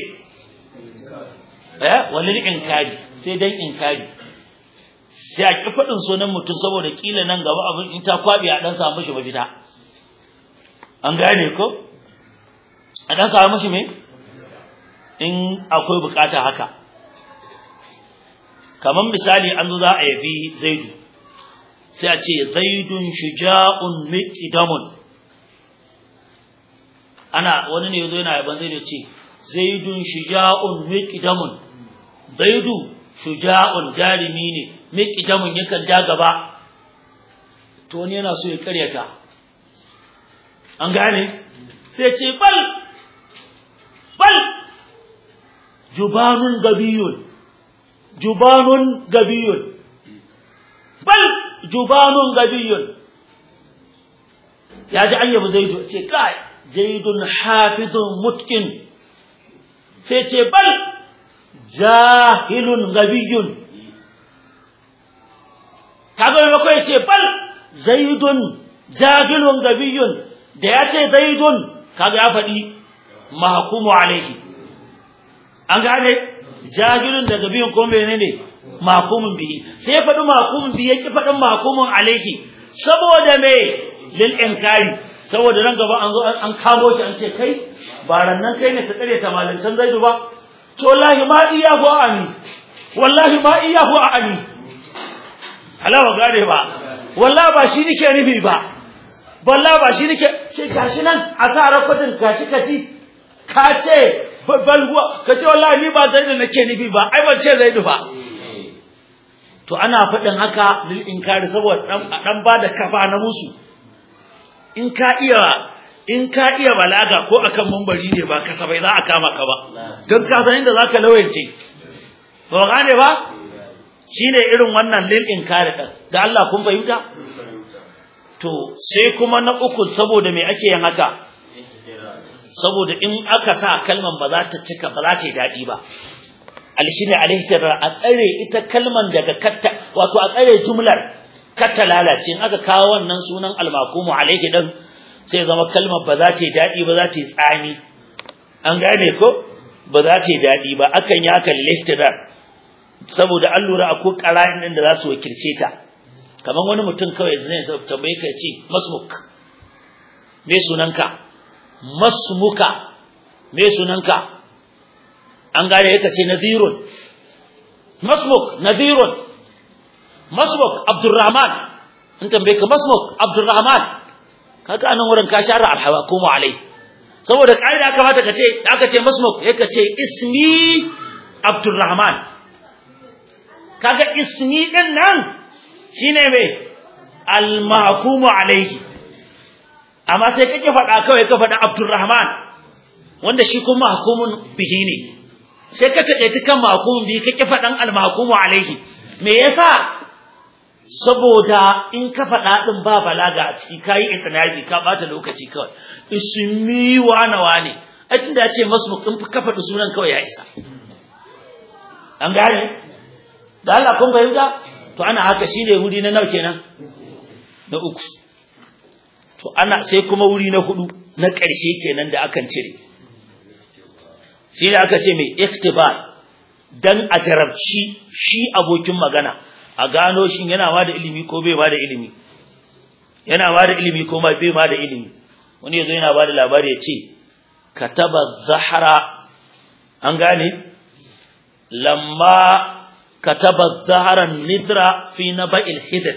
Speaker 1: eh walil inkari sai dan inkari sai a ki faɗin sunan mutum saboda kila nan gaba abin in ta kwabi a dan samu shi mafita an gane ko a dan samu shi me in akwai bukata haka kamar misali an zo za a yabi zaidu sai a ce zaidun shuja'un miqdamun ana wani ne yazo yana yaban zaidu ce zaidun shuja'un miqdamun zaidu shuja'un jarimi ne miqdamun yakan ja gaba to wani yana so ya karyata an gane sai ce bal bal jubanun gabiyun jubanun gabiyun bal jubanun gabiyun ya ji an yabi zaidu ce kai zaidun hafizun mutkin sai ce bal jahilun gabiyun kaga mai ya ce bal zaidun jahilun gabiyun da ya ce zaidun kaga ya faɗi mahkumu alaihi an gane jahilun da gabiyun ko menene mahkumun bihi sai ya faɗi mahkumun bihi yake faɗin mahkumun alaihi saboda me lil inkari saboda nan gaba an zo an kamo shi an ce kai ba rannan kai ne ta tsare ta malantan zaidu ba to wallahi ma iyahu ani wallahi ma iyahu ani halawa gane ba wallahi ba shi nake nufi ba wallahi ba shi nake ce gashi nan a sa rakwatin gashi kaci ka ce balwa ka ce wallahi ni ba zaidu nake nufi ba ai ban ce zaidu ba to ana faɗin haka lil inkari saboda dan dan bada kafa na musu in ka iya in ka iya balaga ko akan mumbari ne ba kasafai za a kama ka ba don ka san inda zaka lawance ba gane ba shine irin wannan lil inkari din da Allah kun fahimta to sai kuma na uku saboda me ake yin haka saboda in aka sa kalman ba za ta cika ba za ta yi daɗi ba alshine alihtirar a tsare ita kalman daga katta wato a tsare jumlar katta lalace in aka kawo wannan sunan almakumu alaihi din sai zama kalmar ba za ta yi daɗi ba za ta yi tsami an gane ko ba za ta yi daɗi ba akan yi haka lihtirar saboda an lura akwai ƙara'in ɗin da za su wakilce ta kamar wani mutum kawai zai tambaye ka ce masmuk me sunanka masmuka me sunanka an gane yaka ce nadhirun masmuk nadhirun masmuk abdurrahman in tambaye ka masmuk abdurrahman kaga anan wurin ka share alhawakumu alai saboda kaida aka mata kace aka ce masmuk yaka ce ismi abdurrahman kaga ismi din nan shine me almahkumu alaihi amma sai kake faɗa kawai ka faɗa abdurrahman wanda shi kuma mahkumun bihi ne sai ka taɗe kan mahkumun bihi kake faɗan almahkumu alaihi me yasa saboda in ka faɗa ɗin ba balaga a ciki kayi itinabi ka bata lokaci kawai ismi wana wane ai tunda ya ce masmuk in ka faɗi sunan kawai ya isa an gane da Allah kun fahimta to ana haka shine wuri na nawa kenan na uku to ana sai kuma wuri na hudu na ƙarshe kenan da akan cire shi ne aka ce mai iktibar dan a jarabci shi abokin magana a gano shi yana ma da ilimi ko bai ma da ilimi yana ma da ilimi ko bai ma da ilimi wani yazo yana ba da labari ya ce kataba zahara an gane lamma kataba zahara nidra fi naba'il hidr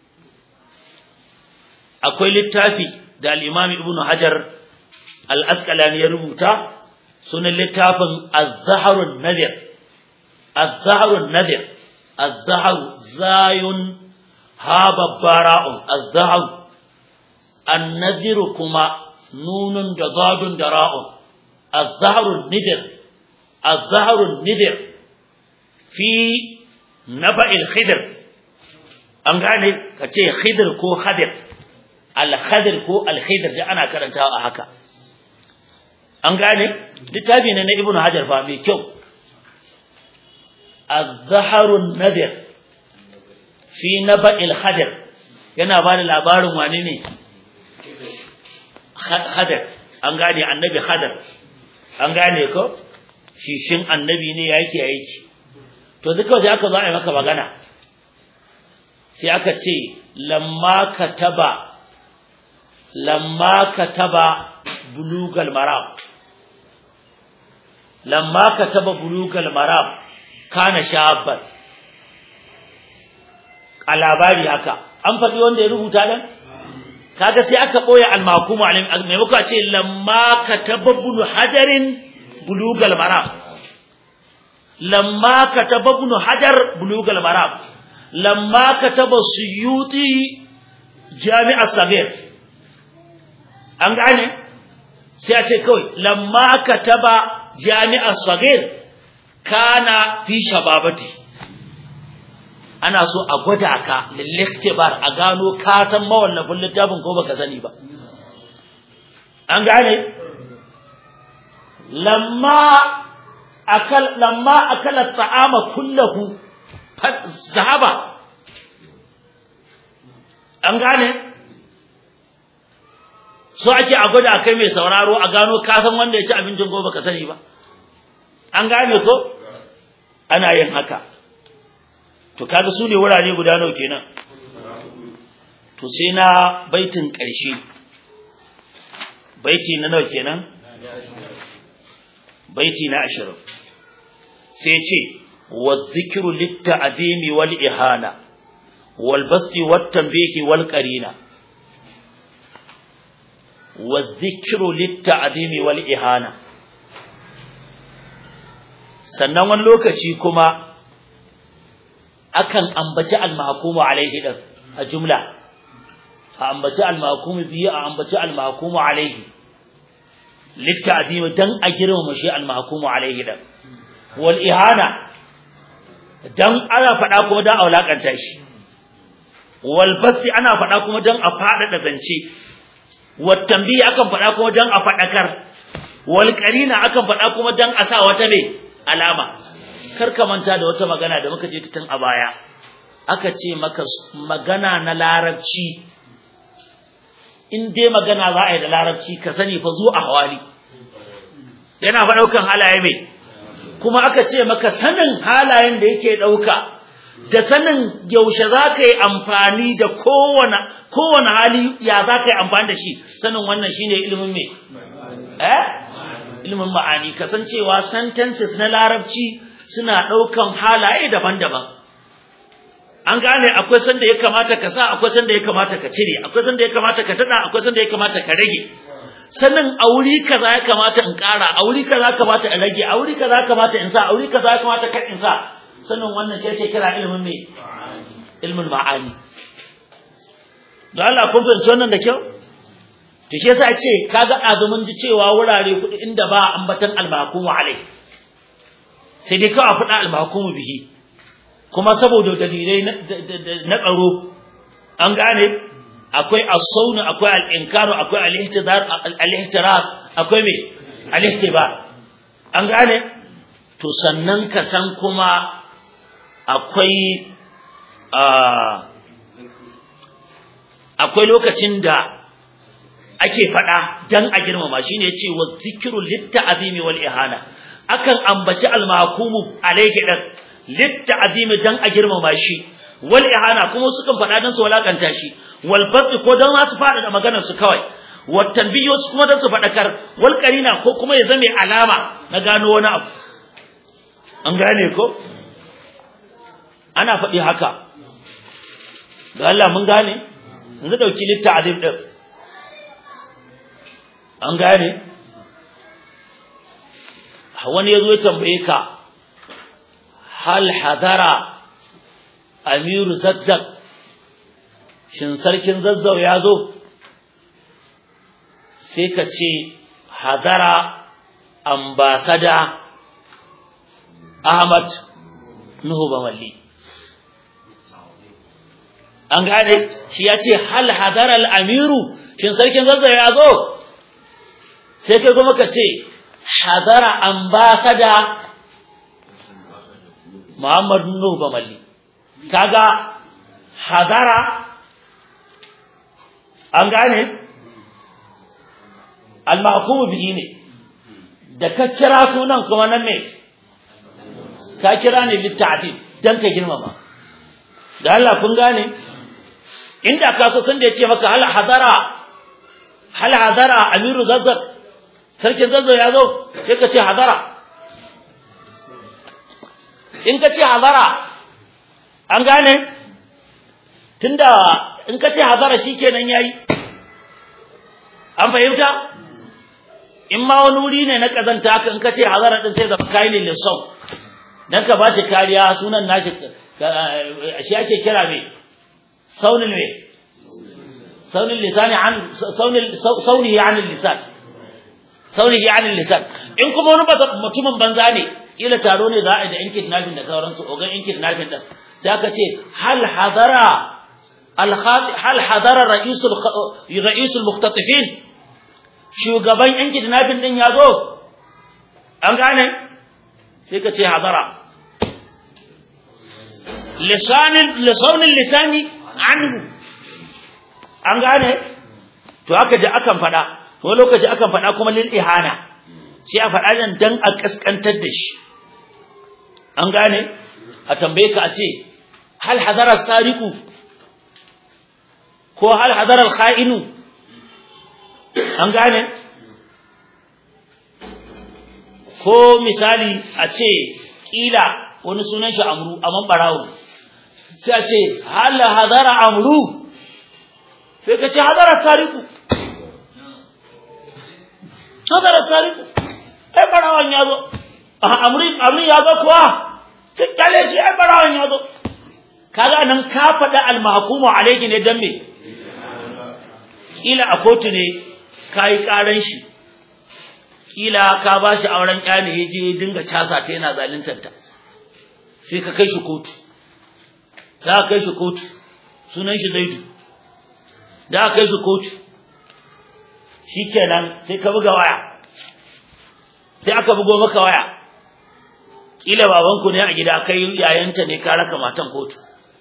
Speaker 1: akwai littafi da al-imam ibn hajar al-asqalani ya rubuta sunan littafin az-zahrun nadir az-zahrun nadir az-zahru zayun ha babbara'un az-zahr an-nadir kuma nunun da zadun da ra'un az-zahrun nidir az-zahrun nidir fi naba'il khidr an gane kace khidr ko khadir al-khadir ko al-khidr da ana karantawa a haka an gane littafi ne na ibnu hajar fa mai kyau az-zahrun nadir fi naba'il khadir yana ba da labarin wani ne khadir an gane annabi khadir an gane ko shishin annabi ne yake aiki to duka sai aka zo a yi maka magana sai aka ce lamma kataba lamma kataba bulugal maram lamma kataba bulugal maram kana shabban a labari haka an faɗi wanda ya rubuta dan kaga sai aka boye al-mahkum alim maimako a ce lamma kataba ibn hajarin bulugal maram lamma kataba ibn hajar bulugal maram lamma kataba suyuti jami'a sagir an gane sai a ce kawai lamma kataba jami'a sagir kana fi shababati ana so a gwada ka lilliktibar a gano ka san mawallafin littafin ko baka sani ba an gane lamma akal lamma akala ta'ama kullahu zahaba an gane so ake a gwada kai mai sauraro a gano ka san wanda ya ci abincin ko baka sani ba an gane ko ana yin haka to kaga su ne wurare guda nawa kenan to sai na baitin ƙarshe baiti na nawa kenan baiti na ashirin sai ce wa zikiru litta'zimi wal ihana wal basti wat tanbihi wal qarina wa zikiru litta'zimi wal ihana sannan wani lokaci kuma akan ambaci al-mahkumu alaihi din a jumla a ambaci al-mahkumu biyu a ambaci al-mahkumu alaihi litta'zimi dan a girmama shi al-mahkumu alaihi din wal ihana dan ana faɗa kuma dan a wulakanta shi wal basti ana faɗa kuma dan a faɗaɗa zance wat tambihi akan faɗa kuma dan a faɗakar wal qarina akan faɗa kuma dan a sa wata me alama kar ka manta da wata magana da muka je ta tun a baya aka ce maka magana na larabci in dai magana za a yi da larabci ka sani fa zo a hawali yana fa daukan halaye mai kuma aka ce maka sanin halayen da yake dauka da sanin yaushe za ka yi amfani da kowane kowane hali ya za ka yi amfani da shi sanin wannan shine ilimin me eh ilimin ma'ani kasancewa sentences na larabci suna ɗaukan halaye daban-daban an gane akwai sanda ya kamata ka sa akwai sanda ya kamata ka cire akwai sanda ya kamata ka tada akwai sanda ya kamata ka rage sanin auri kaza ya kamata in ƙara auri kaza ya kamata in rage auri kaza ya kamata in sa auri kaza ya kamata kar in sa sanin wannan shi ake kira ilimin me ilimin ma'ani don Allah kun fahimci wannan da kyau to shi yasa ce kaga azumin ji cewa wurare kuɗi inda ba ambatan al-mahkumu alai sai dai kawai faɗa al-mahkumu bihi kuma saboda dalilai na tsaro an gane akwai as-sawn akwai al-inkaru akwai al-ihtidar al-ihtirar akwai me al-ihtibar an gane to sannan ka san kuma akwai akwai lokacin da ake faɗa dan a girmama shine yace wa zikru litta'zimi wal ihana akan ambaci al-mahkumu alayhi dan litta'zimi dan a girmama shi wal ihana kuma sukan faɗa dan su walakanta shi wal fasl ko dan su faɗa da maganar su kawai wat tanbiyo su kuma dan su faɗakar wal qarina ko kuma ya zame alama na gano wani abu an gane ko ana faɗi haka ga Allah mun gane yanzu dauki litta'zim din an gane wani yazo ya tambaye ka hal hadara amiru zazzab shin sarkin zazzau ya zo sai ka ce hadara ambasada ahmad nuhu bawalli an gane shi ya ce hal hadara al-amiru shin sarkin zazzau ya zo sai kai kuma ka ce hadara ambasada Muhammad Nuhu Bamalli kaga hadara an gane al-mahkumu bihi ne da ka kira sunan kuma nan ne ka kira ne litta'dib dan ka girmama da Allah kun gane inda ka so san da yace maka hal hadara hal hadara amiru zazzak sarkin zazzau ya zo sai ka ce hadara in ka ce hazara an gane tunda in ka ce hazara shikenan yayi an fahimta in ma wani wuri ne na kazanta haka in ka ce hazara din sai da kai ne lissau dan ka bashi kariya sunan nashi shi ake kira me saunin me saunin lisani an saunin sauni an lisan sauni an lisan in kuma wani mutumin banza ne kila taro ne za a yi da yan kidnapping da sauransu ogan yan kidnapping din sai aka ce hal hadara hal hadara ra'isul ra'isul mukhtatifin shugaban yan kidnapping din ya zo an gane sai ka ce hadara lisanin lisanin lisani anhu an gane to aka ji akan faɗa wani lokaci akan faɗa kuma lil ihana sai a faɗa nan dan a kaskantar da shi an gane a tambaye ka a ce hal hadara sariqu ko hal hadara al-kha'inu an gane ko misali a ce kila wani sunan shi amru amman barawo sai a ce hal hadara amru sai ka ce hadara sariqu hadara sariqu ai barawon ya zo amri amri ya zo kuwa sai kale shi ai barawon ya zo kaga nan ka faɗa al-mahkumu alayhi ne dan me kila a kotu ne kai karan shi kila ka bashi auren kyani yaje dinga casa ta yana zaluntar ta sai ka kai shi kotu da ka kai shi kotu sunan shi Zaidu da ka kai shi kotu shikenan sai ka buga waya sai aka bugo maka waya kila babanku ne a gida kai yayanta ne ka raka matan kotu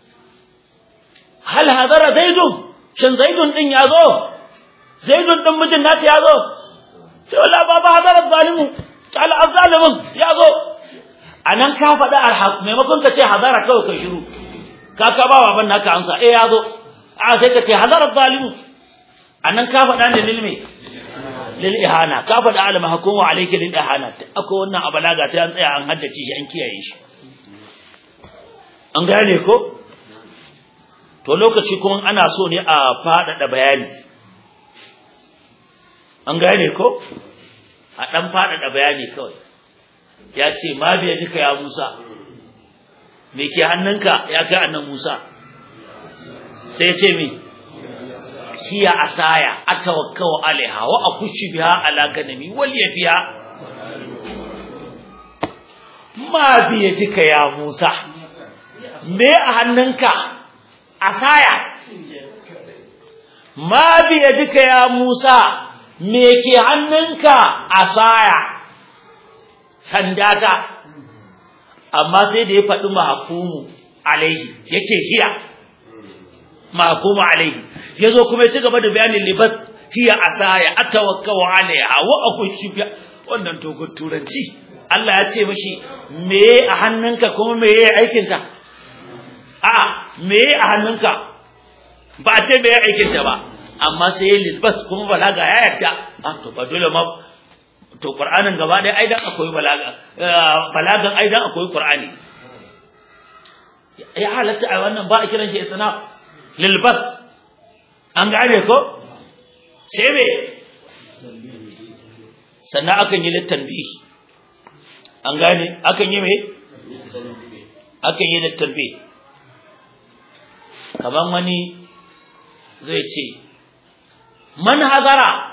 Speaker 1: hal hadara zaidun shin zaidun din yazo zaidun din mijin nata yazo sai wallahi baba hadara zalimu kala azzalimin yazo anan ka faɗa alhaq maimakon ka ce hadara kawai ka shiru ka ka ba baban naka amsa eh yazo a sai ka ce hadara zalimu anan ka faɗa ne lilme lil ihana ka faɗa al mahkumu alayki lil ihana akwai wannan a balaga ta an tsaya an haddace shi an kiyaye shi an gane ko to lokaci kuma ana so ne a faɗaɗa bayani an gane ko a ɗan faɗaɗa bayani kawai ya ce ma biya jika ya musa me ke hannunka ya kai annan musa sai ce mi hiya asaya atawakkau alaiha wa akushi biha ala ganami wal yafiya ma biya jika ya musa me a hannunka asaya ma biya jika ya Musa me ke hannunka asaya sandata amma sai da ya faɗi mahkumu alaihi yace hiya mahkumu alaihi yazo kuma ya ci gaba da bayanin libas hiya asaya atawakkau alaiha wa akushi wannan togon turanci Allah ya ce mishi me a hannunka kuma me yayi aikinta a me a hannunka ba a ce me ya aikin ta ba amma sai lilbas kuma balaga ya yarda ah to ba dole ma to qur'anin gaba dai aidan akwai balaga balagan aidan akwai qur'ani ya halatta a wannan ba a kiran shi itnaf lilbas an gane ko sai me sannan akan yi littanbihi an gane akan yi me akan yi littanbihi kaman wani zai ce man hazara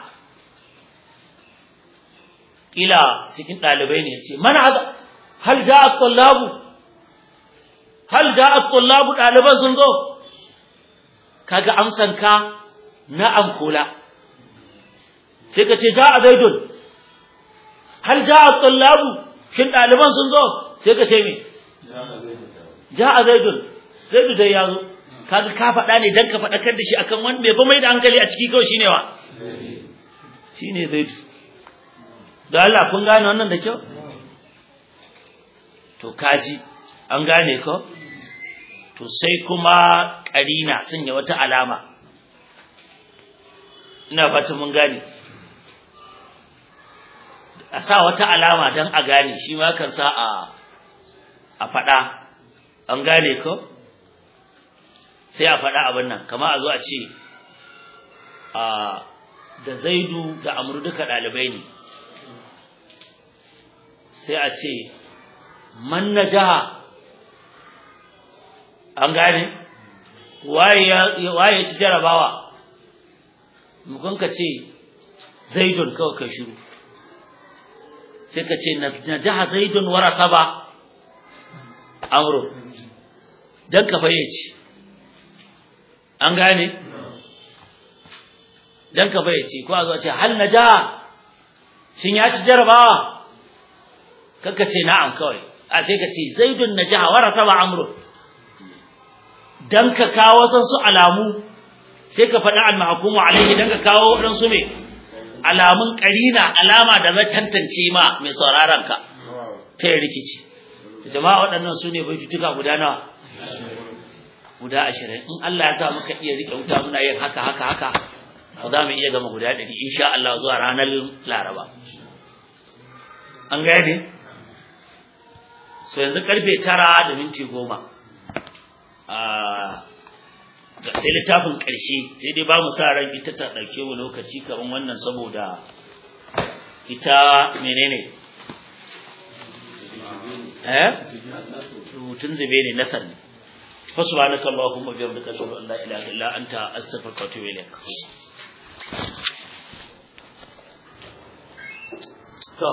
Speaker 1: kila cikin dalibai ne ce man hazara hal ja'a tullabu hal ja'a tullabu daliban sun zo kaga amsan ka na'am kula sai ka ce ja'a zaidun hal ja'a tullabu shin daliban sun zo sai ka ce me ja'a zaidun zaidu dai ya zo kaga ka faɗa ne dan ka faɗakar da shi akan wani mai ba mai da hankali a ciki kawai shine wa shine zaidu da Allah kun gane wannan da kyau to kaji an gane ko to sai kuma karina sanya wata alama ina fata mun gane a sa wata alama dan a gane shi ma kan sa a a faɗa an gane ko sai a faɗa abin nan kama a zo a ce a da zaidu da amru duka ɗalibai ne sai a ce man na jaha an gane waye ci jarabawa mukun ka ce zaidun kawai ka shiru sai ka ce na jaha zaidun warasa ba amru don ka fayyace an gane dan ka bayyace ko a zo ce hal naja shin ya ci jarabawa kaka ce na'am kawai a sai ka ce zaidun naja wa rasaba amru dan ka kawo san su alamu sai ka faɗi al-mahkumu alaihi dan ka kawo waɗansu me alamun karina alama da zai tantance ma mai sauraron ka kai rikici jama'a waɗannan su ne baitutuka guda nawa guda ashirin in Allah ya sa muka iya rike wuta muna yin haka haka haka to za mu iya gama guda ɗari insha Allah zuwa ranar Laraba an gane so yanzu karfe tara da minti goma sai littafin ƙarshe sai dai ba mu sa ran ita ta ɗauke mu lokaci kamar wannan saboda ita menene eh rubutun zube ne nasar ne فسبحانك اللهم وبحمدك اشهد ان لا اله الا انت استغفرك واتوب اليك to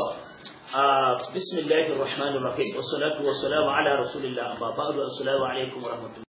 Speaker 1: بسم الله الرحمن الرحيم والصلاة والسلام على رسول الله أما بعد السلام عليكم ورحمة الله